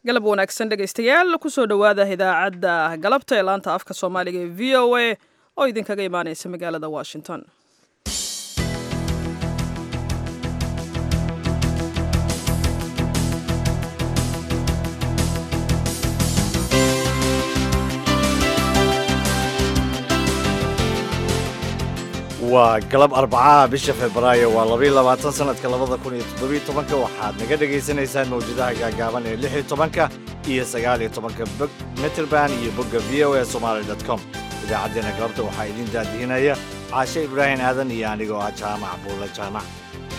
galab wanaagsan dhegaystayaal kusoo dhowaada idaacadda galabta ee laanta afka soomaaliga ee v o a oo idinkaga imaaneysa magaalada washington waa galab arbacaha bisha febraayo waa labayo labaatan sanadka labada kun iyo toddobiyo tobanka waxaad naga dhagaysanaysaan mawjadaha gaagaaban ee lix iyo tobanka iyo sagaal iyo tobanka bog meterban iyo bogga v o a somaali dot com idaacaddeenna galabta waxaa idiin daadihinaya caashe ibraahim aadan iyo anigoo ah jaamac buulle jaamac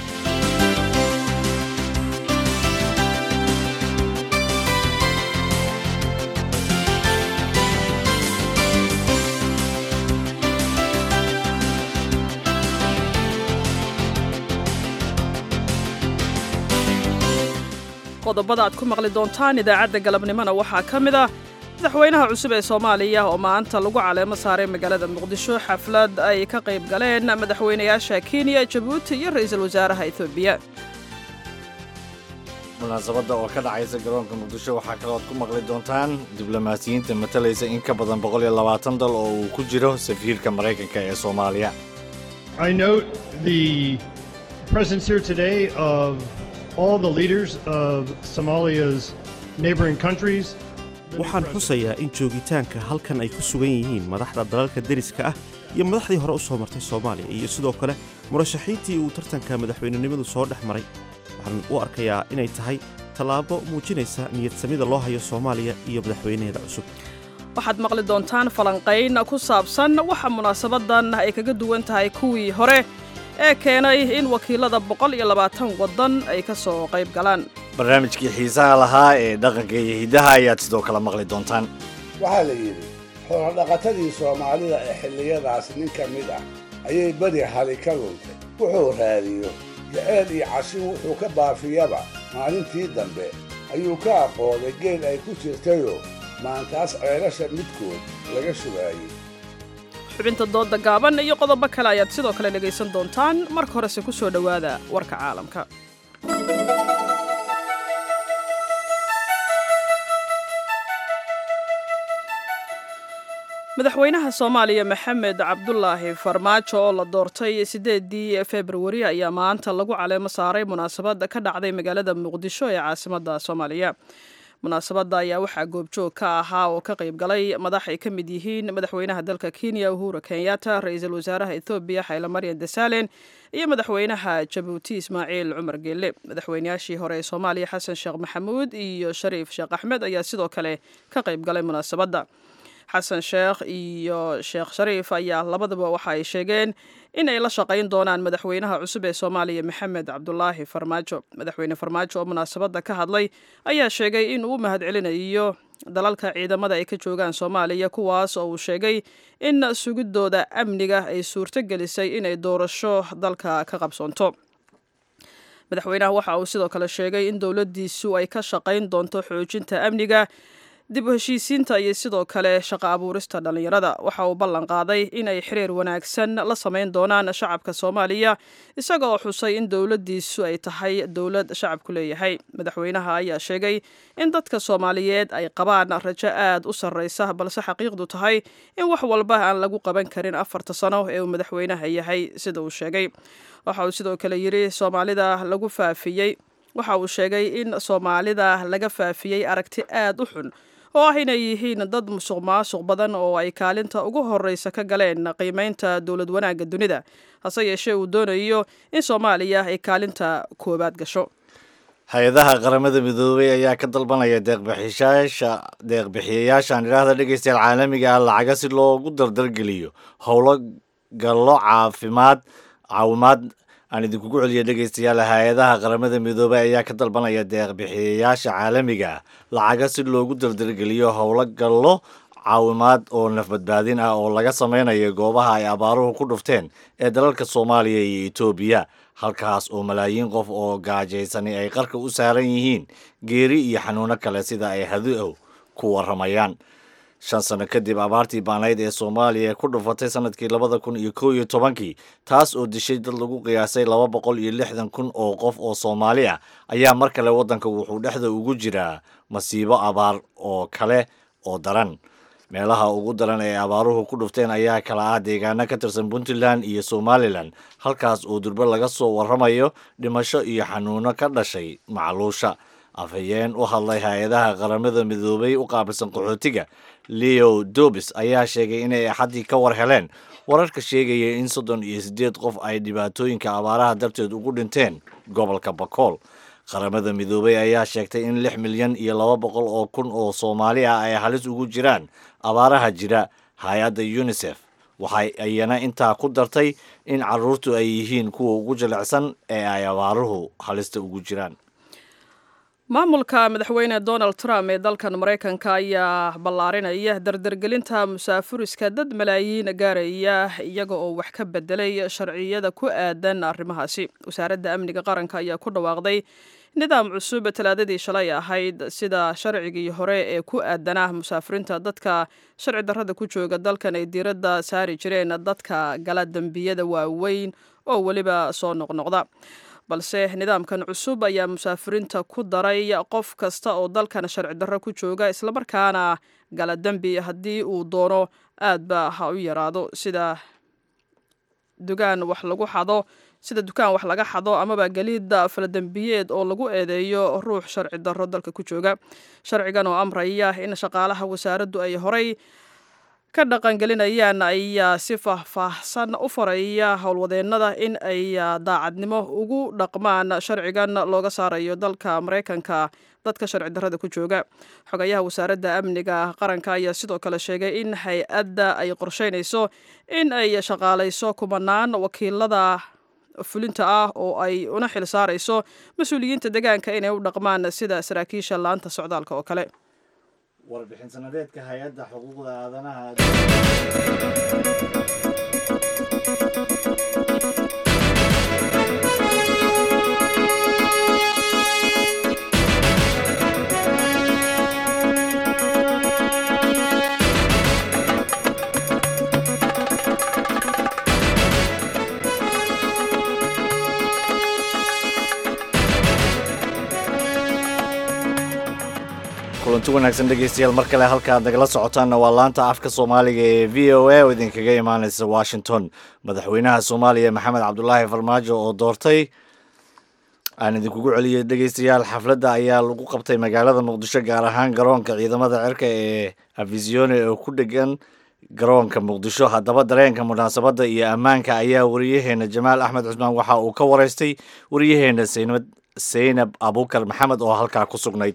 qodobada aad ku maqli doontaan idaacadda galabnimona waxaa ka mid ah madaxweynaha cusub ee soomaaliya oo maanta lagu caleemo saaray magaalada muqdisho xaflad ay ka qayb galeen madaxweynayaasha kenya jabuuti iyo ra'iisul wasaaraha etoobiya munaasabadda oo ka dhacaysa garoonka muqdisho waxaa kalooad ku maqli doontaan diblomaasiyiinta matalaysa in ka badan boqol iyo labaatan dal oo uu ku jiro safiirka maraykanka ee soomaaliya I note the presence here today of all the leaders of Somalia's neighboring countries. waxaan xusayaa in joogitaanka halkan ay ku sugan yihiin madaxda dalalka deriska ah iyo madaxdii hore u soo martay soomaaliya iyo sidoo kale murashaxiintii uu tartanka madaxweynenimadu soo dhex maray waxaan u arkayaa inay tahay tallaabo muujinaysa niyadsamida loo hayo soomaaliya iyo madaxweynaheeda cusub waxaad maqli doontaan falanqayn ku saabsan waxa munaasabadan ay kaga duwan tahay kuwii hore ee keenay in wakiilada boqol iyo labaatan waddan ay ka soo qayb galaan barnaamijkii xiisaha lahaa ee dhaqanka iyo hiddaha ayaad sidoo kale maqli doontaan waxaa la yidhi xoolodhaqatadii soomaalida ee xilliyadaas nin ka mid ah ayay beri hali ka luntay wuxuu raadiyo jaceyl iyo cashin wuxuu ka baafiyaba maalintii dambe ayuu ka aqooday geel ay ku jirtayoo maantaas ceelasha midkood laga shugaayey xubinta doodda gaaban iyo qodobo kale ayaad sidoo kale dhegaysan doontaan marka horese ku soo dhowaada warka caalamka madaxweynaha soomaaliya maxamed cabdulaahi farmaajo oo la doortay siddeedii februari ayaa maanta lagu caleemo saaray munaasabad ka dhacday magaalada muqdisho ee caasimadda soomaaliya munaasabadda ayaa waxaa goobjoog ka ahaa oo ka qayb galay madax ay ka mid yihiin madaxweynaha dalka kenya uhuru kenyatta ra-iisul wasaaraha ethoobiya xayla maryan desalen iyo madaxweynaha jabuuti ismaaciil cumar geelle madaxweynayaashii hore ee soomaaliya xasan sheekh maxamuud iyo shariif sheekh axmed ayaa sidoo kale ka qayb galay munaasabadda xasan sheekh iyo sheekh shariif ayaa labadaba waxa ay sheegeen in ay la shaqayn doonaan madaxweynaha cusub ee soomaaliya maxamed cabdulaahi farmaajo madaxweyne farmaajo oo munaasabadda ka hadlay ayaa sheegay in uu u mahadcelinayo dalalka ciidamada ay ka joogaan soomaaliya kuwaas oo uu sheegay in sugidooda amniga ay suurto gelisay inay doorasho dalka ka qabsoonto madaxweynaha waxa uu sidoo kale sheegay in dowladdiisu ay ka shaqayn doonto xoojinta amniga dib u heshiisiinta iyo sidoo kale shaqo abuurista dhallinyarada waxa uu ballan qaaday inay xiriir wanaagsan la samayn doonaan shacabka soomaaliya isaga oo xusay in dowladdiisu ay tahay dowlad shacabku leeyahay madaxweynaha ayaa sheegay in dadka soomaaliyeed ay qabaan rajo aad u sarraysa balse xaqiiqdu tahay in wax walba aan lagu qaban karin afarta sano ee uu madaxweynaha yahay sida uu sheegay waxa uu sidoo kale yidhi soomaalida lagu faafiyey waxa uu sheegay in soomaalida laga faafiyey aragti aad u xun oo ah inay yihiin dad musuq maasuq badan oo ay kaalinta ugu horreysa ka galeen qiimaynta dowlad wanaagga dunida hase yeeshee uu doonayo in soomaaliya ay kaalinta koowaad gasho hay-adaha qaramada midoobay ayaa ka dalbanaya deeqbixiyaasha deeqbixiyayaashaan idhaahda dhegaystayaal caalamiga ah lacaga si loogu dardargeliyo howlo gallo caafimaad caawimaad aan idinkugu celiya dhegaystayaal hay-adaha qaramada midoobay ayaa ka dalbanaya deeqbixiyayaasha caalamiga ah lacaga si loogu dardargeliyo howlo gallo caawimaad oo nafbadbaadin ah oo laga sameynayo goobaha ay abaaruhu ku dhufteen ee dalalka soomaaliya iyo etoobiya halkaas oo malaayiin qof oo gaajaysani ay qarka u saaran yihiin geeri iyo xanuuno kale sida ay haduow ku warramayaan shan sano kadib abaartii baanayd ee soomaaliya ku dhufatay sanadkii labada kun iyo kow iyo tobankii taas oo dishay dad lagu qiyaasay laba boqol iyo lixdan kun oo qof oo soomaali ah ayaa mar kale waddanka wuxuu dhexda ugu jiraa masiibo abaar oo kale oo daran meelaha ugu daran ee abaaruhu ku dhufteen ayaa kala ah deegaano ka tirsan puntland iyo somalilan halkaas oo durbe laga soo warramayo dhimasho iyo xanuuno ka dhashay macluusha afhayeen u hadlay hay-adaha qaramada midoobay u qaabilsan qaxootiga leo dobis ayaa sheegay inay axaddii ka war heleen wararka sheegaya in soddon iyo siddeed qof ay dhibaatooyinka abaaraha darteed ugu dhinteen gobolka bakool qaramada midoobay ayaa sheegtay in lix milyan iyo laba boqol oo kun oo soomaali ah ay halis ugu jiraan abaaraha jira hay-adda unisef waxay ayana intaa ku dartay in caruurtu ay yihiin kuwa ugu jilicsan ee ay abaaruhu halista ugu jiraan maamulka madaxweyne donald trump ee dalkan maraykanka ayaa ballaarinaya dardargelinta musaafuriska dad malaayiin gaaraya iyaga oo wax ka bedelay sharciyada ku aadan arrimahaasi wasaaradda amniga qaranka ayaa ku dhawaaqday nidaam cusub talaadadii shalay ahayd sida sharcigii hore ee ku aadanah musaafiriinta dadka sharci darrada ku jooga dalkan ay diiradda saari jireen dadka gala dembiyada waaweyn oo weliba soo noqnoqda balse nidaamkan cusub ayaa musaafiriinta ku daray qof kasta oo dalkan sharci darro ku jooga islamarkaana gala dembi haddii uu doono aadba ha u yaraado sida dugaan wax lagu xado sida dukaan wax laga xado amaba geliidda faladembiyeed oo lagu eedeeyo ruux sharci darro dalka ku jooga sharcigan oo amraya in shaqaalaha wasaaraddu ay horay ka dhaqangelinayaan ayaa si faahfaahsan u faraya howlwadeennada in ay daacadnimo ugu dhaqmaan sharcigan looga saarayo dalka maraykanka dadka sharci darrada ku jooga xogayaha wasaaradda amniga qaranka ayaa sidoo kale sheegay in hay-adda ay qorsheynayso in ay shaqaalayso kumanaan wakiilada fulinta ah oo ay una xil saarayso mas-uuliyiinta deegaanka inay u dhaqmaan sida saraakiisha laanta socdaalka oo kale warbixin sanadeedka hay-adda xuquuqda aadanaha kulanti wanaagsan dhegeystayaal mar kale halkaad nagala socotaanna waa laanta afka soomaaliga ee v o a oo idinkaga imaaneysa washington madaxweynaha soomaaliya maxamed cabdulaahi farmaajo oo doortay aan idinkugu celiyay dhegeystayaal xafladda ayaa lagu qabtay magaalada muqdisho gaar ahaan garoonka ciidamada cirka ee afisione oo ku dhegan garoonka muqdisho haddaba dareenka munaasabadda iyo ammaanka ayaa wariyaheena jamaal axmed cusmaan waxa uu ka wareystay wariyaheena saynab saynab abukar maxamed oo halkaa ku sugnayd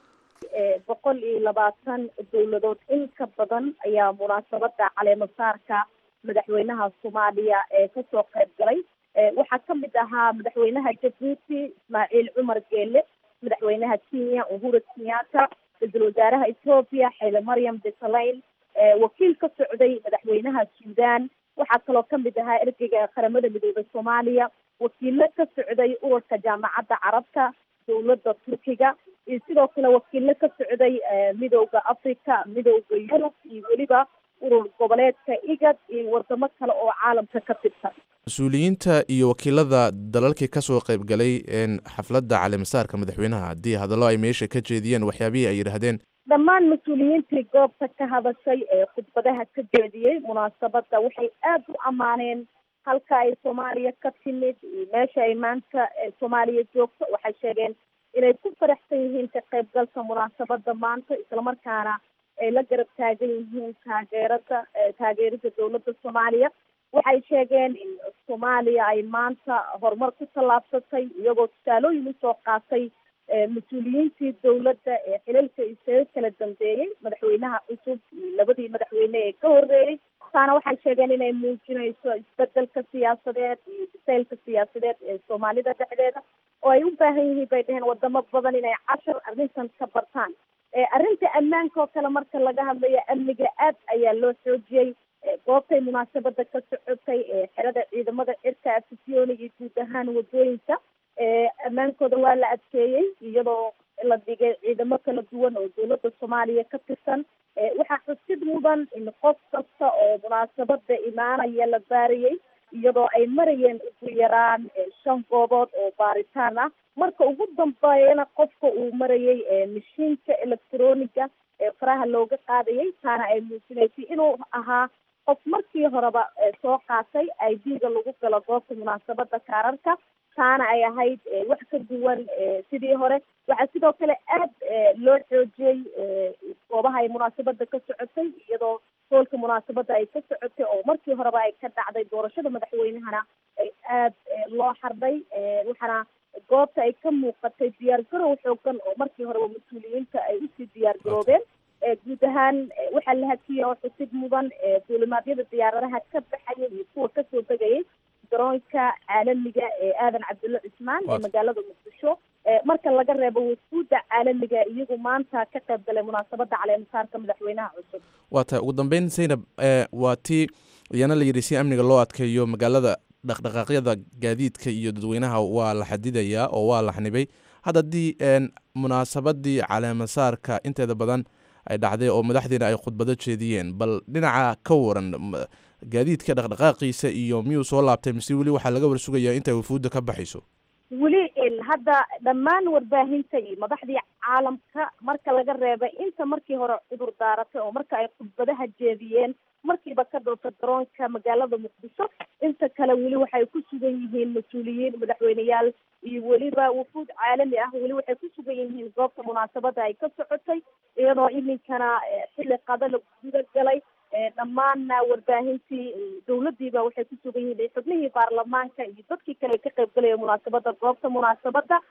boqol iyo labaatan dowladood in ka badan ayaa munaasabada caleemasaarka madaxweynaha soomaaliya ee kasoo qayb galay waxaa kamid ahaa madaxweynaha jabuuti ismaaciil cumar geele madaxweynaha kenya uhuru kenyatta ra-iisul wasaaraha ethoobiya xeele maryam desalayn wakiil ka socday madaxweynaha suudan waxaa kaloo kamid ahaa ergeyga qaramada midoobay soomaaliya wakiilo ka socday ururka jaamacadda carabta dowladda turkiga iyo sidoo kale wakiilo ka socday midowda africa midowda yurub iyo weliba urur goboleedka igad iyo wadamo kale oo caalamka ka tirsan mas-uuliyiinta iyo wakiilada dalalkii kasoo qaybgalay xafladda caleemasaarka madaxweynaha haddii hadallo ay meesha ka jeediyeen waxyaabihii ay yidhaahdeen dhammaan mas-uuliyiintii goobta ka hadashay ee khudbadaha ka jeediyey munaasabadda waxay aada u ammaaneen halka ay soomaaliya ka timid iyo meesha ay maanta soomaaliya joogto waxay sheegeen inay ku faraxsan yihiin ka qaybgalka munaasabada maanta islamarkaana ay la garab taagan yihiin taageerada taageerida dowladda soomaaliya waxay sheegeen in soomaaliya ay maanta horumar ku tallaabsatay iyagoo tusaalooyin usoo qaatay mas-uuliyiintii dowladda ee xilalka isaga kala dambeeyey madaxweynaha cusub iyo labadii madaxweyne ee ka horeeyey taana waxay sheegeen inay muujinayso isbedelka siyaasadeed iyo bisaylka siyaasadeed ee soomaalida dhexdeeda oo ay u baahan yihiin bay dheheen wadamo badan inay cashar arrintan ka bartaan arrinta ammaanka oo kale marka laga hadlayo amniga aad ayaa loo xoojiyey goobtay munaasabada ka socotay xerada ciidamada cirka afisioni iyo guud ahaan wadooyinka ammaankooda waa la adkeeyey iyadoo la dhigay ciidamo kala duwan oo dowladda soomaaliya ka tirsan waxaa xusid mudan in qof kasta oo munaasabada imaanaya la baarayay iyadoo ay marayeen ugu yaraan shan goobood oo baaritaan ah marka ugu dambeeyana qofka uu marayay mashiinka electroniga ee faraha looga qaadayay taana ay muujinaysay inuu ahaa qof markii horeba soo qaatay i d-ga lagu galo goobta munaasabada kaararka taana ay ahayd wax ka duwan sidii hore waxaa sidoo kale aad loo xoojiyey goobaha ay munaasabada ka socotay iyadoo hoolka munaasabada ay ka socotay oo markii horeba ay ka dhacday doorashada madaxweynehana ay aad loo xardhay waxaana goobta ay ka muuqatay diyaar garow xoogan oo markii horeba mas-uuliyiinta ay usii diyaar garoobeen guud ahaan waxaa la hakiyay oo xusid mudan duulimaadyada diyaaradaha ka baxaya iyo kuwa kasoo degayay garoonka caalamiga ee aadan cabdulle cismaan ee magaalada muqdisho marka laga reebo wasfuudda caalamiga iyagu maanta ka qayb galay munaasabada caleemasaarka madaxweynaha cusub waa tahay ugu dambeyn zaynab waa tii iyana la yidhi si amniga loo adkeeyo magaalada dhaqdhaqaaqyada gaadiidka iyo dadweynaha waa la xadidayaa oo waa la xanibay hadda haddii munaasabadii caleemasaarka inteeda badan ay dhacday oo madaxdiina ay khudbado jeediyeen bal dhinaca ka waran gaadiidka dhaqdhaqaaqiisa iyo miyuu soo laabtay mise weli waxaa laga warsugayaa intay wafuudda ka baxayso weli hadda dhammaan warbaahinta iyo madaxdii caalamka marka laga reebay inta markii hore cudur daaratay oo marka ay khudbadaha jeediyeen markiiba ka dhowta garoonka magaalada muqdisho inta kale weli waxay ku sugan yihiin mas-uuliyiin madaxweyneyaal iyo weliba wufuud caalami ah weli waxay ku sugan yihiin goobta munaasabada ay ka socotay iyadoo iminkana xilli qada la guda galay dhammaanna warbaahintii dowladiiba waxay ku sugan yihiin xubnihii baarlamaanka iyo dadkii kale ka qayb galaya munaasabada goobta munaasabada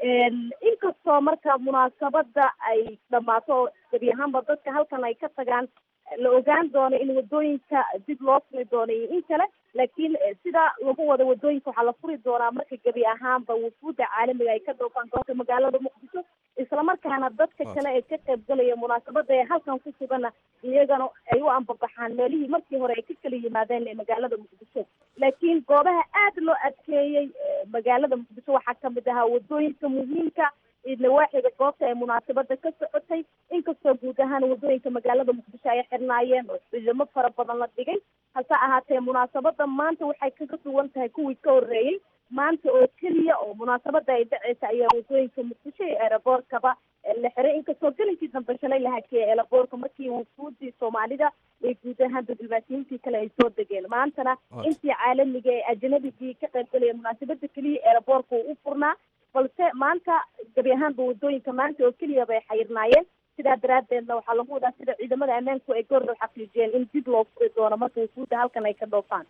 inkastoo marka munaasabada ay dhammaato oo gebi ahaanba dadka halkan ay ka tagaan la ogaan doono in wadooyinka dib loo furi doono iyo in kale laakiin sida lagu wada wadooyinka waxaa la furi doonaa marka gebi ahaanba wufuudda caalamiga ay ka dhoofaan goobta magaalada muqdisho islamarkaana dadka kale ee ka qayb galaya munaasabada ee halkan ku sugana iyagana ay u ambabaxaan meelihii markii hore ay ka kala yimaadeen ee magaalada muqdisho laakiin goobaha aada loo adkeeyey magaalada muqdisho waxaa kamid ahaa wadooyinka muhiimka nawaaxiga goobta ee munaasabada ka socotay inkastoo guud ahaan wadooyinka magaalada muqdisho ay xirnaayeen oo ciidamo fara badan la dhigay hase ahaatee munaasabada maanta waxay kaga duwan tahay kuwii ka horreeyey maanta oo keliya oo munaasabada ay dhaceysa ayaa wadooyinka muqdisho iyo eeraboorkaba la xiray inkastoo gelinkii dambe shalay la hakeeyay eeraboorka markii wufuudii soomaalida ee guud ahaan diblomaasiyiintii kale ay soo degeen maantana intii caalamiga ee ajnabigii ka qayb galaya munaasabada keliya eeraboorka uu u furnaa balse maanta gebi ahaanba wadooyinka maanta oo keliya bay xayirnaayeen sidaa daraadeedna waxaa lagu wadaa sida ciidamada ammaanku ay goordhow xaqiijiyeen in dib loo furi doono marka wufuudda halkan ay ka dhoofaan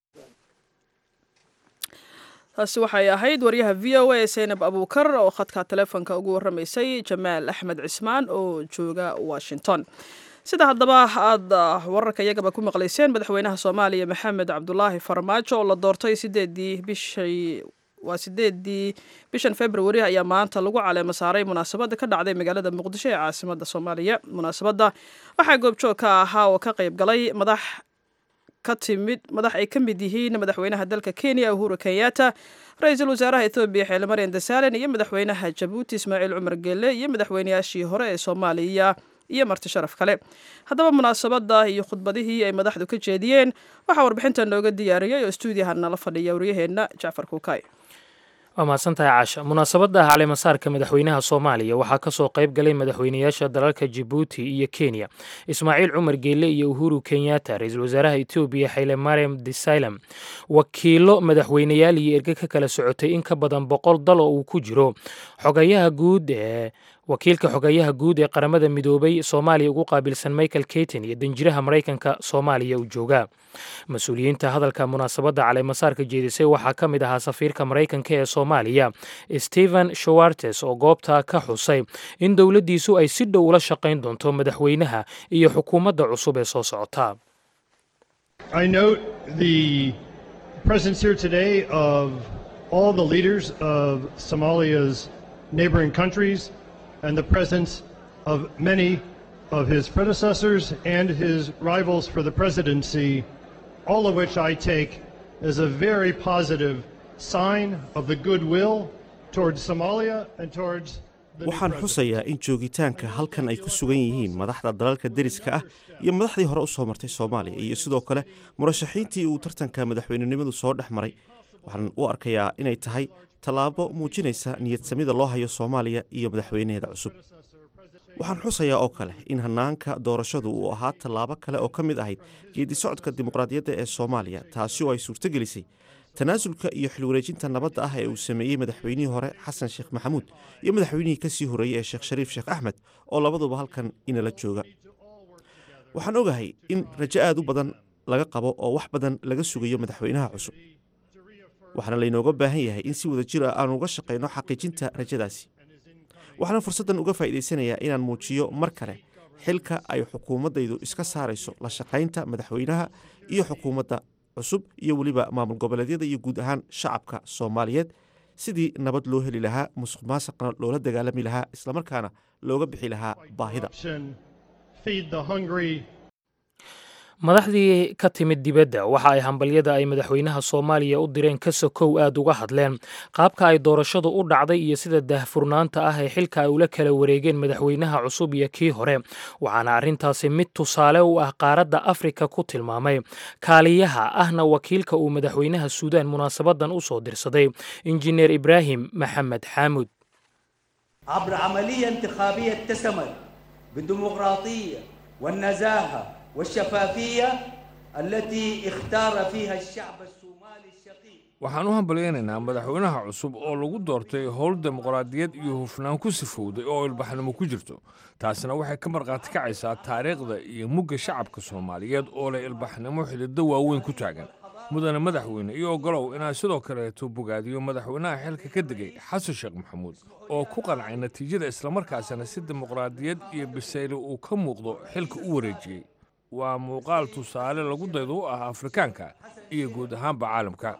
taasi waxay ahayd waryaha v o a zaynab abuukar oo khadka taleefonka ugu warramaysay jamaal axmed cismaan oo jooga washington sida haddaba aada wararka iyagaba ku maqlayseen madaxweynaha soomaaliya maxamed cabdulaahi farmaajo oo la doortay sideedii bishay waa sideedii bishan februari ayaa maanta lagu caleemo saaray munaasabada ka dhacday magaalada muqdisho ee caasimada soomaaliya munaasabadda waxaa goobjoog ka ahaa oo ka qayb galay madax ka timid madax ay ka mid yihiin madaxweynaha dalka kenya uhuru kenyatta ra-iisul wasaaraha ethoobiya xeele maryan dasaalen iyo madaxweynaha jabuuti ismaaciil cumar gelle iyo madaxweynayaashii hore ee soomaaliya iyo marti sharaf kale haddaba munaasabada iyo khudbadihii ay madaxdu ka jeediyeen waxaa warbixintan looga diyaariyey oo stuudiyaha nala fadhiya waryaheenna jacfar kuukay waa mahadsantahay caasha munaasabadda caleemasaarka madaxweynaha soomaaliya waxaa kasoo qayb galay madaxweynayaasha dalalka jibuuti iyo kenya ismaaciil cumar geelle iyo uhuru kenyatta ra-iisul wasaaraha etoobiya xayle mariam desalam wakiilo madaxweyneyaal iyo erge ka kala socotay in ka badan boqol dal oo uu ku jiro xogayaha guud ee wakiilka xogayaha guud ee qaramada midoobay soomaaliya ugu qaabilsan michael keyton iyo danjiraha maraykanka soomaaliya uu joogaa mas-uuliyiinta hadalka munaasabadda caleemasaarka jeedisay waxaa ka mid ahaa safiirka maraykanka ee soomaaliya stephen shawartes oo goobta ka xusay in dowladdiisu ay si dhow ula shaqayn doonto madaxweynaha iyo xukuumadda cusub ee soo socota I note the presence here today of all the leaders of Somalia's neighboring countries and the presence of many of his predecessors and his rivals for the presidency, all of which I take as a very positive sign of the goodwill towards Somalia and towards waxaan xusayaa in joogitaanka halkan ay ku sugan yihiin madaxda dalalka deriska ah iyo madaxdii hore u soo martay soomaaliya iyo sidoo kale murashaxiintii uu tartanka madaxweynenimadu soo dhex maray waxaan u arkayaa inay tahay tallaabo muujinaysa niyadsamida loo hayo soomaaliya iyo madaxweynaheeda cusub waxaan xusayaa oo kale in hannaanka doorashadu uu ahaa tallaabo kale oo ka mid ahayd geedi socodka dimuqraadiyadda ee soomaaliya taasi oo ay suurtogelisay tanaasulka iyo xilwareejinta nabadda ah ee uu sameeyey madaxweynihii hore xasan sheekh maxamuud iyo madaxweynihii ka sii horreeyey ee sheekh shariif sheekh axmed oo labaduba halkan inala jooga waxaan ogahay in rajo aad u badan laga qabo oo wax badan laga sugayo madaxweynaha cusub waxaana laynooga baahan yahay in si wada jir ah aanu uga shaqayno xaqiijinta rajadaasi waxaana fursaddan uga faa'iidaysanayaa inaan muujiyo mar kale xilka ay xukuumaddaydu iska saarayso la shaqaynta madaxweynaha iyo xukuumadda cusub iyo weliba maamul goboleedyada iyo guud ahaan shacabka soomaaliyeed sidii nabad loo heli lahaa musuq maasaqna loola dagaalami lahaa islamarkaana looga bixi lahaa baahida madaxdii ka timid dibadda waxa ay hambalyada ay madaxweynaha soomaaliya u direen ka sokow aad uga hadleen qaabka ay doorashadu u dhacday iyo sida daahfurnaanta ah ee xilka ay ula kala wareegeen madaxweynaha cusub iyo kii hore waxaana arrintaasi mid tusaale u ah qaaradda afrika ku tilmaamay kaaliyaha ahna wakiilka uu madaxweynaha suudaan munaasabadan u soo dirsaday injineer ibraahim maxamed xaamud عبر عملية انتخابية اتسمت بالديمقراطية والنزاهة والشفافية التي اختار فيها الشعب الصومالي الشقيق waxaan u hambalyaynaynaa madaxweynaha cusub oo lagu doortay howl dimuqraadiyad iyo hufnaan ku sifowday oo ilbaxnimo ku jirto taasina waxay ka markhaati kacaysaa taariikhda iyo mugga shacabka soomaaliyeed oo leh ilbaxnimo xididdo waaweyn ku taagan mudane madaxweyne iyo ogolow inaan sidoo kaleeto bogaadiyo madaxweynaha xilka ka degay xasan sheekh maxamuud oo ku qancay natiijada islamarkaasina si dimuqraadiyad iyo bisayli uu ka muuqdo xilka u wareejiyey waa muuqaal tusaale lagu daydo u ah afrikaanka iyo guud ahaanba caalamka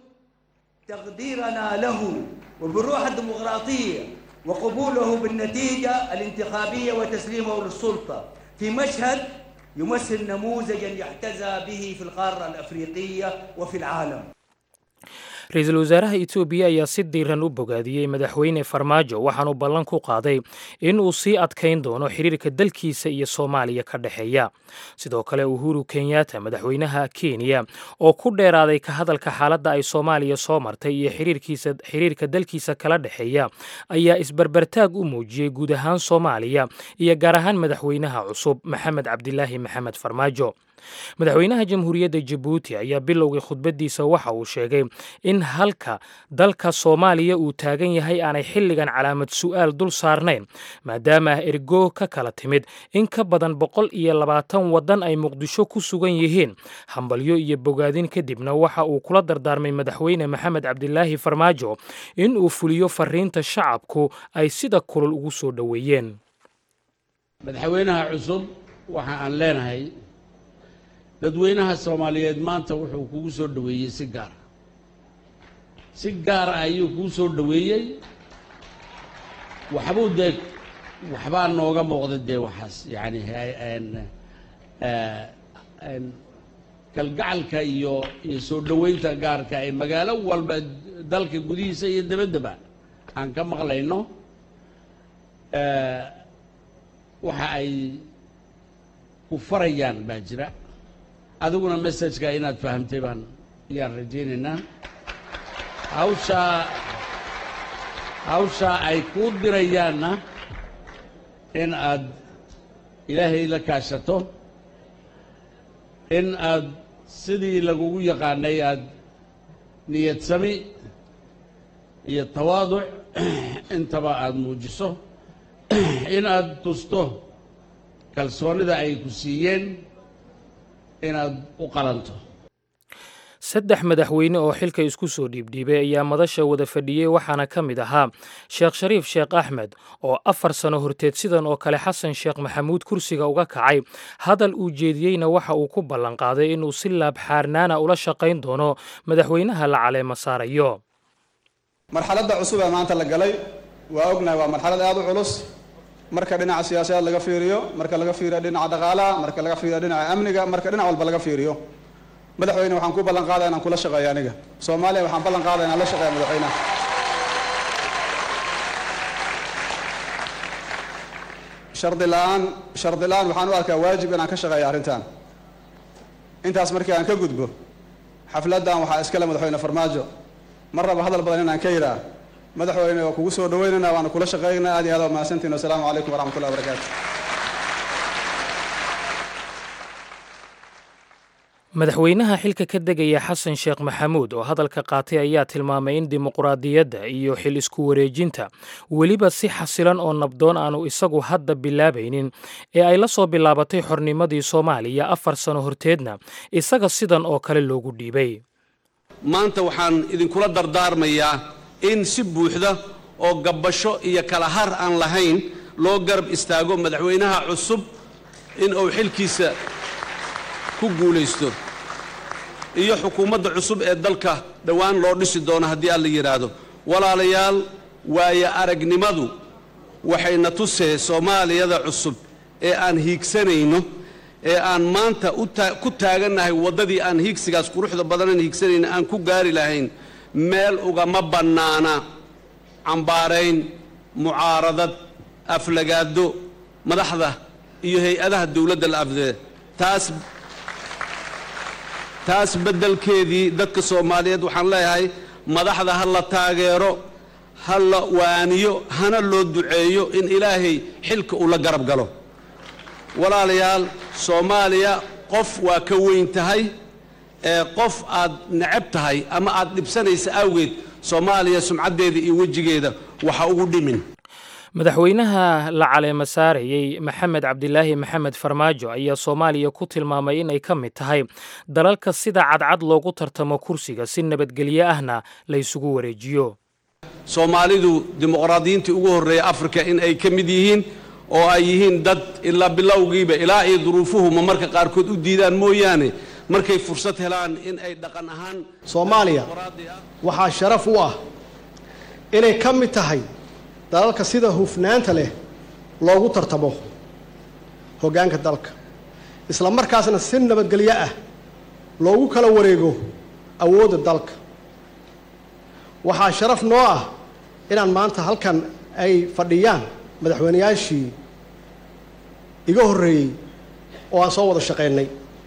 تقديرنا له وبالروح الديمقراطية وقبوله بالنتيجة الانتخابية وتسليمه للسلطة في مشهد يمثل نموذجا يحتذى به في القارة الأفريقية وفي العالم ra-iisul wasaaraha etoobiya ayaa si diiran u bogaadiyey madaxweyne farmaajo waxaanuu ballan ku qaaday in uu sii adkayn doono xiriirka dalkiisa iyo soomaaliya ka dhexeeya sidoo kale uhuru kenyatta madaxweynaha kenya oo ku dheeraaday ka hadalka xaaladda ay soomaaliya soo martay iyo xiriirka dalkiisa kala dhexeeya ayaa isbarbartaag u muujiyey guud ahaan soomaaliya iyo gaar ahaan madaxweynaha cusub maxamed cabdilaahi maxamed farmaajo madaxweynaha jamhuuriyadda jabuuti ayaa bilowgii khudbaddiisa waxa uu sheegay in halka dalka soomaaliya uu taagan yahay aanay xilligan calaamad su'aal dul saarnayn maadaama ah ergo ka kala timid in ka badan boqol iyo labaatan waddan ay muqdisho ku sugan yihiin hambalyo iyo bogaadin kadibna waxa uu kula dardaarmay madaxweyne maxamed cabdilaahi farmaajo in uu fuliyo fariinta shacabku ay sida kulul ugu soo dhoweeyeen madaxweynaha cusub waxa aan leenahay dadweynaha soomaaliyeed maanta wuxuu kugu soo dhoweeyey si gaara si gaara ayuu kuu soo dhoweeyey waxbuu dee waxbaa nooga muuqda dee waxaas yacani kalgacalka iyo iyo soo dhoweynta gaarka ee magaalo walba dalka gudihiisa iyo dabaddaba aan ka maqlayno waxa ay ku farayaan baa jira adiguna messajka inaad fahamtay baan ayaan rajaynaynaa hawshaa hawshaa ay kuu dirayaanna in aad ilaahay la kaashato in aad sidii lagugu yaqaanay aad niyad sami iyo tawaaduc intaba aad muujiso in aad tusto kalsoonida ay ku siiyeen inaad u qalanto saddex madaxweyne oo xilka isku soo dhiibdhiibay ayaa madasha wada fadhiyey waxaana ka mid ahaa sheekh shariif sheekh axmed oo afar sano horteed sidan oo kale xasan sheekh maxamuud kursiga uga kacay hadal uu jeediyeyna waxa uu ku ballanqaaday inuu si laabxaarnaana ula shaqayn doono madaxweynaha la caleema saarayo marxaladda cusub ee maanta la galay waa ognahay waa marxalad aad u culus marka dhinaca siyaasadeed laga fiiriyo marka laga fiiriyo dhinaca dhaqaalaha marka laga fiiriyo dhinaca amniga marka dhinac walba laga fiiriyo madaxweyne waxaan ku ballan qaadaya inaan kula shaqeeyo aniga soomaaliya waxaan ballan qaadaya inaan la shaqeeya madaxweynaha shardi la-aan shardi la-aan waxaan u arkaa waajib inaan ka shaqeeyo arrintan intaas markii aan ka gudbo xafladdan waxaa iskale madaxweyne farmaajo mar raba hadal badan inaan ka yidhaa madaxweyne waa kugu soo dhaweynaynaa waana kula shaqeynaa aad iyo aad waa mahadsantiin wasalaamu calaykum waraxmatullahi wabarakaatu madaxweynaha xilka ka degaya xasan sheekh maxamuud oo hadalka qaatay ayaa tilmaamay in dimuqraadiyadda iyo xil isku wareejinta weliba si xasilan oo nabdoon aanu isagu hadda bilaabaynin ee ay la soo bilaabatay xornimadii soomaaliya afar sano horteedna isaga sidan oo kale loogu dhiibay maanta waxaan idinkula dardaarmayaa in si buuxda oo gabbasho iyo kala har aan lahayn loo garab istaago madaxweynaha cusub in uu xilkiisa ku guulaysto iyo xukuumadda cusub ee dalka dhowaan loo dhisi doono haddii alla yidhaahdo walaalayaal waayo aragnimadu waxayna tusee soomaaliyada cusub ee aan hiigsanayno ee aan maanta ku taagannahay waddadii aan hiigsigaas quruxda badanan hiigsanayno aan ku gaari lahayn meel ugama bannaana cambaarayn mucaaradad aflagaado madaxda iyo hay-adaha dowladda la afdee taas taas beddelkeedii dadka soomaaliyeed waxaan leeyahay madaxda ha la taageero ha la waaniyo hana loo duceeyo in ilaahay xilka uu la garab galo walaalayaal soomaaliya qof waa ka weyn tahay ee qof aad necab tahay ama aad dhibsanaysa awgeed soomaaliya sumcaddeeda iyo wejigeeda waxa ugu dhimin madaxweynaha la caleema saarayey maxamed cabdilaahi maxamed farmaajo ayaa soomaaliya ku tilmaamay inay ka mid tahay dalalka sida cadcad loogu tartamo kursiga si nabadgelyo ahna la ysugu wareejiyo soomaalidu dimuqraadiyiintii ugu horreeya afrika in ay ka mid yihiin oo ay yihiin dad ilaa bilowgiiba ilaa iyo duruufuhuma marka qaarkood u diidaan mooyaane markay fursad helaan in ay dhaqan ahaan soomaaliya waxaa sharaf u ah inay ka mid tahay dalalka sida hufnaanta leh loogu tartamo hoggaanka dalka isla markaasna si nabadgelyo ah loogu kala wareego awoodda dalka waxaa sharaf noo ah inaan maanta halkan ay fadhiyaan madaxweynayaashii iga horreeyey oo aan soo wada shaqaynay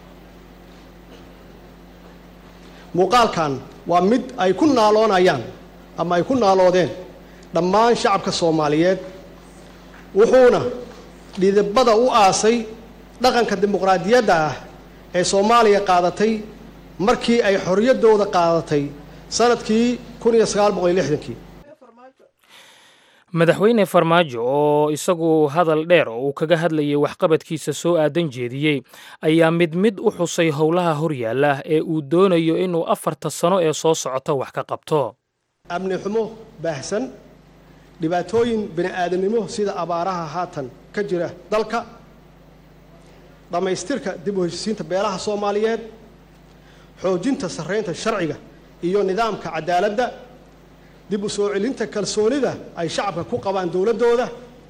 muuqaalkan waa mid ay ku naaloonayaan ama ay ku naaloodeen dhammaan shacabka soomaaliyeed wuxuuna dhidibada u aasay dhaqanka dimuqraadiyadda ah ee soomaaliya qaadatay markii ay xorriyaddooda qaadatay sanadkii kun iyo sagaal boqol iyo lixdankii madaxweyne farmaajo oo isagu hadal dheer oo uu kaga hadlayay waxqabadkiisa soo aadan jeediyey ayaa mid mid u xusay howlaha horyaalla ee uu doonayo inuu afarta sano ee soo socota wax ka qabto amni xumo baahsan dhibaatooyin bini aadamnimo sida abaaraha haatan ka jira dalka dhammaystirka dib u heshisiinta beelaha soomaaliyeed xoojinta sarraynta sharciga iyo nidaamka cadaaladda dib u soo celinta kalsoonida ay shacabka ku qabaan dowladdooda